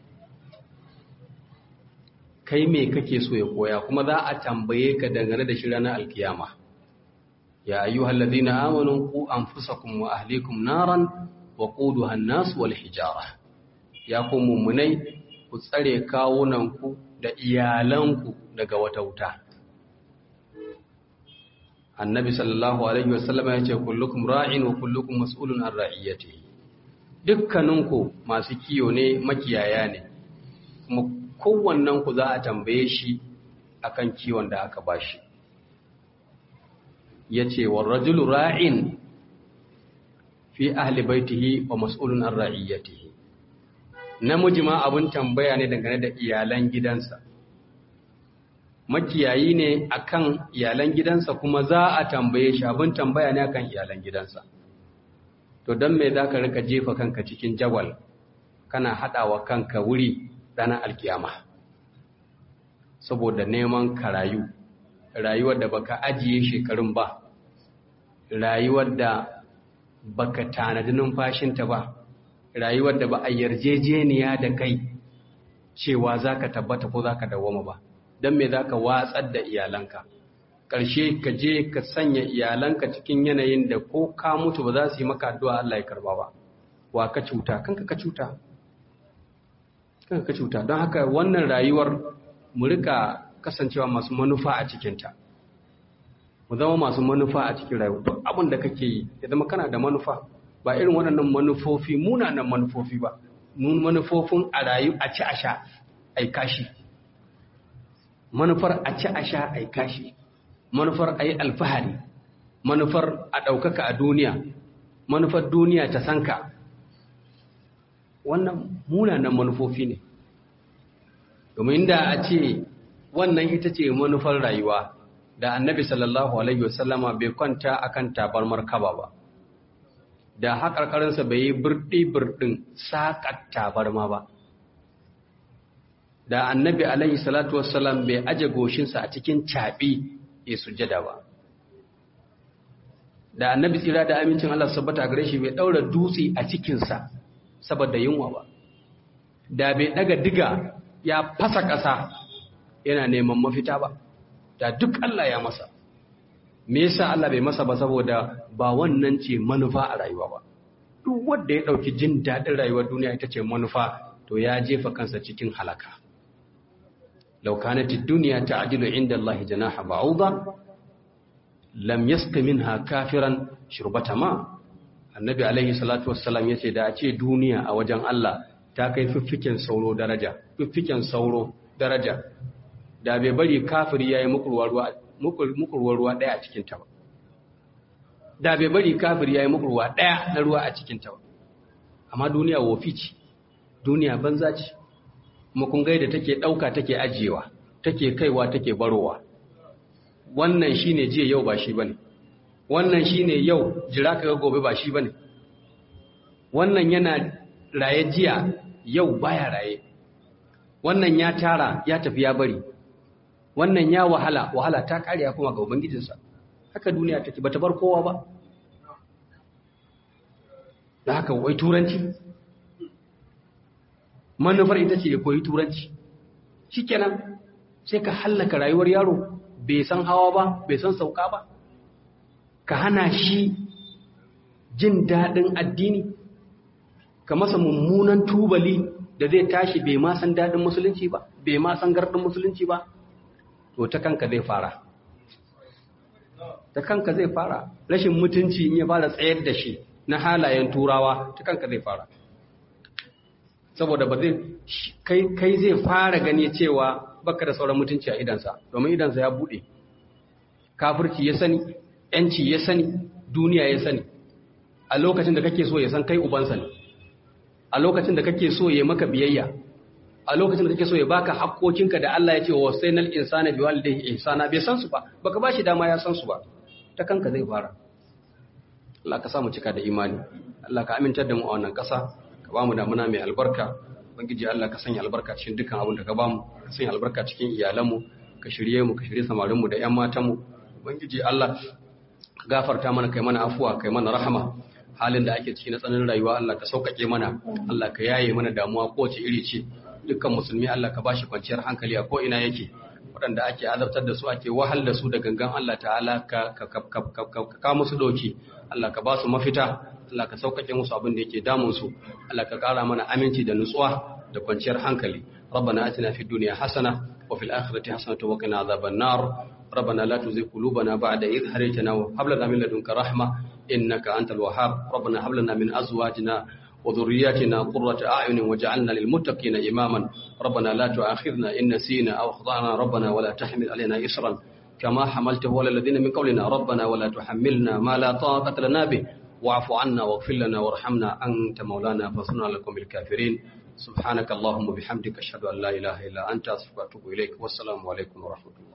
kai me kake so ya koya kuma za a tambaye ka dangane da shi ranar alkiyama ya ayyuhal ladina amanu qu anfusakum wa ahlikum naran wa quduha an-nas wal hijara ya ku mummunai ku tsare kawunanku da iyalanku daga wata wuta annabi sallallahu alaihi wasallam ya ce kullukum ra'in wa kullukum mas'ulun an ra'iyatihi dukkaninku masu kiyo ne makiyaya ne kuma kowannen ku za a tambaye shi akan kiwon da aka bashi yace war rajulu ra'in fi ahli baitihi wa mas'ulun an ra'iyatihi namiji ma abun tambaya ne dangane da iyalan gidansa makiyayi ne akan iyalan gidansa kuma za a tambaye shi abin tambaya ne akan iyalan gidansa to don me za ka rika jefa kanka cikin jawal kana haɗawa kanka wuri ranar alkiyama saboda neman ka rayu rayuwar da baka ajiye shekarun ba rayuwar da baka tanadi numfashinta ba rayuwar da ba a yarjejeniya da kai cewa za ka tabbata ko za ka dawoma ba don me za ka watsar da iyalanka ƙarshe ka je ka sanya iyalanka cikin yanayin da ko ka mutu ba za su yi maka addu'a Allah ya karba ba wa ka cuta kanka ka cuta kanka ka cuta don haka wannan rayuwar mu rika kasancewa masu manufa a cikinta mu zama masu manufa a cikin rayuwa duk abin da kake yi ya zama kana da manufa ba irin waɗannan manufofi munanan manufofi ba nun manufofin a rayu a ci a sha ai kashi manufar a ci a sha a kashi manufar a yi alfahari manufar a ɗaukaka a duniya manufar duniya ta sanka wannan munanan manufofi ne domin da a ce wannan ita ce manufar rayuwa da annabi sallallahu alaihi wasallama bai kwanta akan tabarmar kaba ba da haƙarƙarinsa bai yi birɗi-birɗin saƙar tabarma ba da annabi alaihi salatu wassalam bai aje goshinsa a cikin caɓi ya sujada ba da annabi tsira da amincin Allah sabbata gare shi bai ɗaura dutse a cikinsa saboda yunwa ba da bai ɗaga diga ya fasa ƙasa yana neman mafita ba da duk Allah ya masa me yasa Allah bai masa ba saboda ba wannan ce manufa a rayuwa ba duk wanda ya dauki jin dadin rayuwar duniya ita ce manufa to ya jefa kansa cikin halaka law kanat ad-dunya ta'dilu 'inda Allah janaha ba'udha lam yasqa minha kafiran shurbata ma annabi alaihi salatu wassalam yace da a ce duniya a wajen Allah ta kai fiffiken sauro daraja fiffiken sauro daraja da bai bari kafiri yayi mukurwa ruwa mukurwar ruwa ɗaya a cikinta ba da bai bari kafir ya yi mukurwa ɗaya na ruwa a cikinta ba amma duniya wofi ce duniya banza ce kuma kun gaida take ɗauka take ajiyewa take kaiwa take barowa wannan shine jiya yau ba shi bane wannan shine yau jira ka gobe ba shi bane wannan yana raye jiya yau baya raye wannan ya tara ya tafi ya bari wannan ya wahala wahala ta kariya kuma ga ubangijinsa haka duniya take bata bar kowa ba da haka wai turanci manufar ita ce ya koyi turanci shikenan sai ka hallaka rayuwar yaro bai san hawa ba bai san sauka ba ka hana shi jin daɗin addini ka masa mummunan tubali da zai tashi bai ma san daɗin musulunci ba bai ma san gardin musulunci ba to ta kanka zai fara ta kanka zai fara rashin mutunci in ya fara tsayar da shi na halayen turawa ta kanka zai fara saboda ba zai kai zai fara gani cewa baka da sauran mutunci a idansa domin idansa ya bude kafirci ya sani yanci ya sani duniya ya sani a lokacin da kake so ya san kai ubansa ne a lokacin da kake so ya maka biyayya a lokacin da kake so ya baka hakkokinka da Allah ya ce wa sainal insana bi walidayhi ihsana bai san su ba baka bashi dama ya san su ba ta kanka zai fara Allah ka samu cika da imani Allah ka amintar da mu a wannan ƙasa ka ba mu damuna mai albarka ubangiji Allah ka sanya albarka cikin dukkan abin da ka ba mu ka sanya albarka cikin iyalanmu ka shirye mu ka shirye samarin mu da ƴan matan mu ubangiji Allah ka gafarta mana kai mana afuwa kai mana rahama halin da ake ciki na tsananin rayuwa Allah ka sauƙaƙe mana Allah ka yaye mana damuwa kowace iri ce dukkan musulmi Allah ka bashi kwanciyar hankali a ko ina yake waɗanda ake azabtar da su ake wahal da su da gangan Allah ta'ala ka ka musu doki Allah ka ba su mafita Allah ka sauƙaƙe musu abin da yake damun su Allah ka ƙara mana aminci da nutsuwa da kwanciyar hankali ربنا آتنا في الدنيا حسنة وفي الآخرة حسنة وقنا عذاب النار ربنا لا تزغ قلوبنا بعد إذ هديتنا وهب لنا من لدنك رحمة إنك أنت الوهاب ربنا هب لنا من أزواجنا وذرياتنا قرة أعين وجعلنا للمتقين إماما ربنا لا تؤاخذنا إن نسينا أو أخطأنا ربنا ولا تحمل علينا إصرا كما حملته على الذين من قولنا ربنا ولا تحملنا ما لا طاقة لنا به واعف عنا واغفر لنا وارحمنا أنت مولانا فانصرنا لكم الكافرين سبحانك اللهم وبحمدك أشهد أن لا إله إلا أنت أستغفرك وأتوب إليك والسلام عليكم ورحمة الله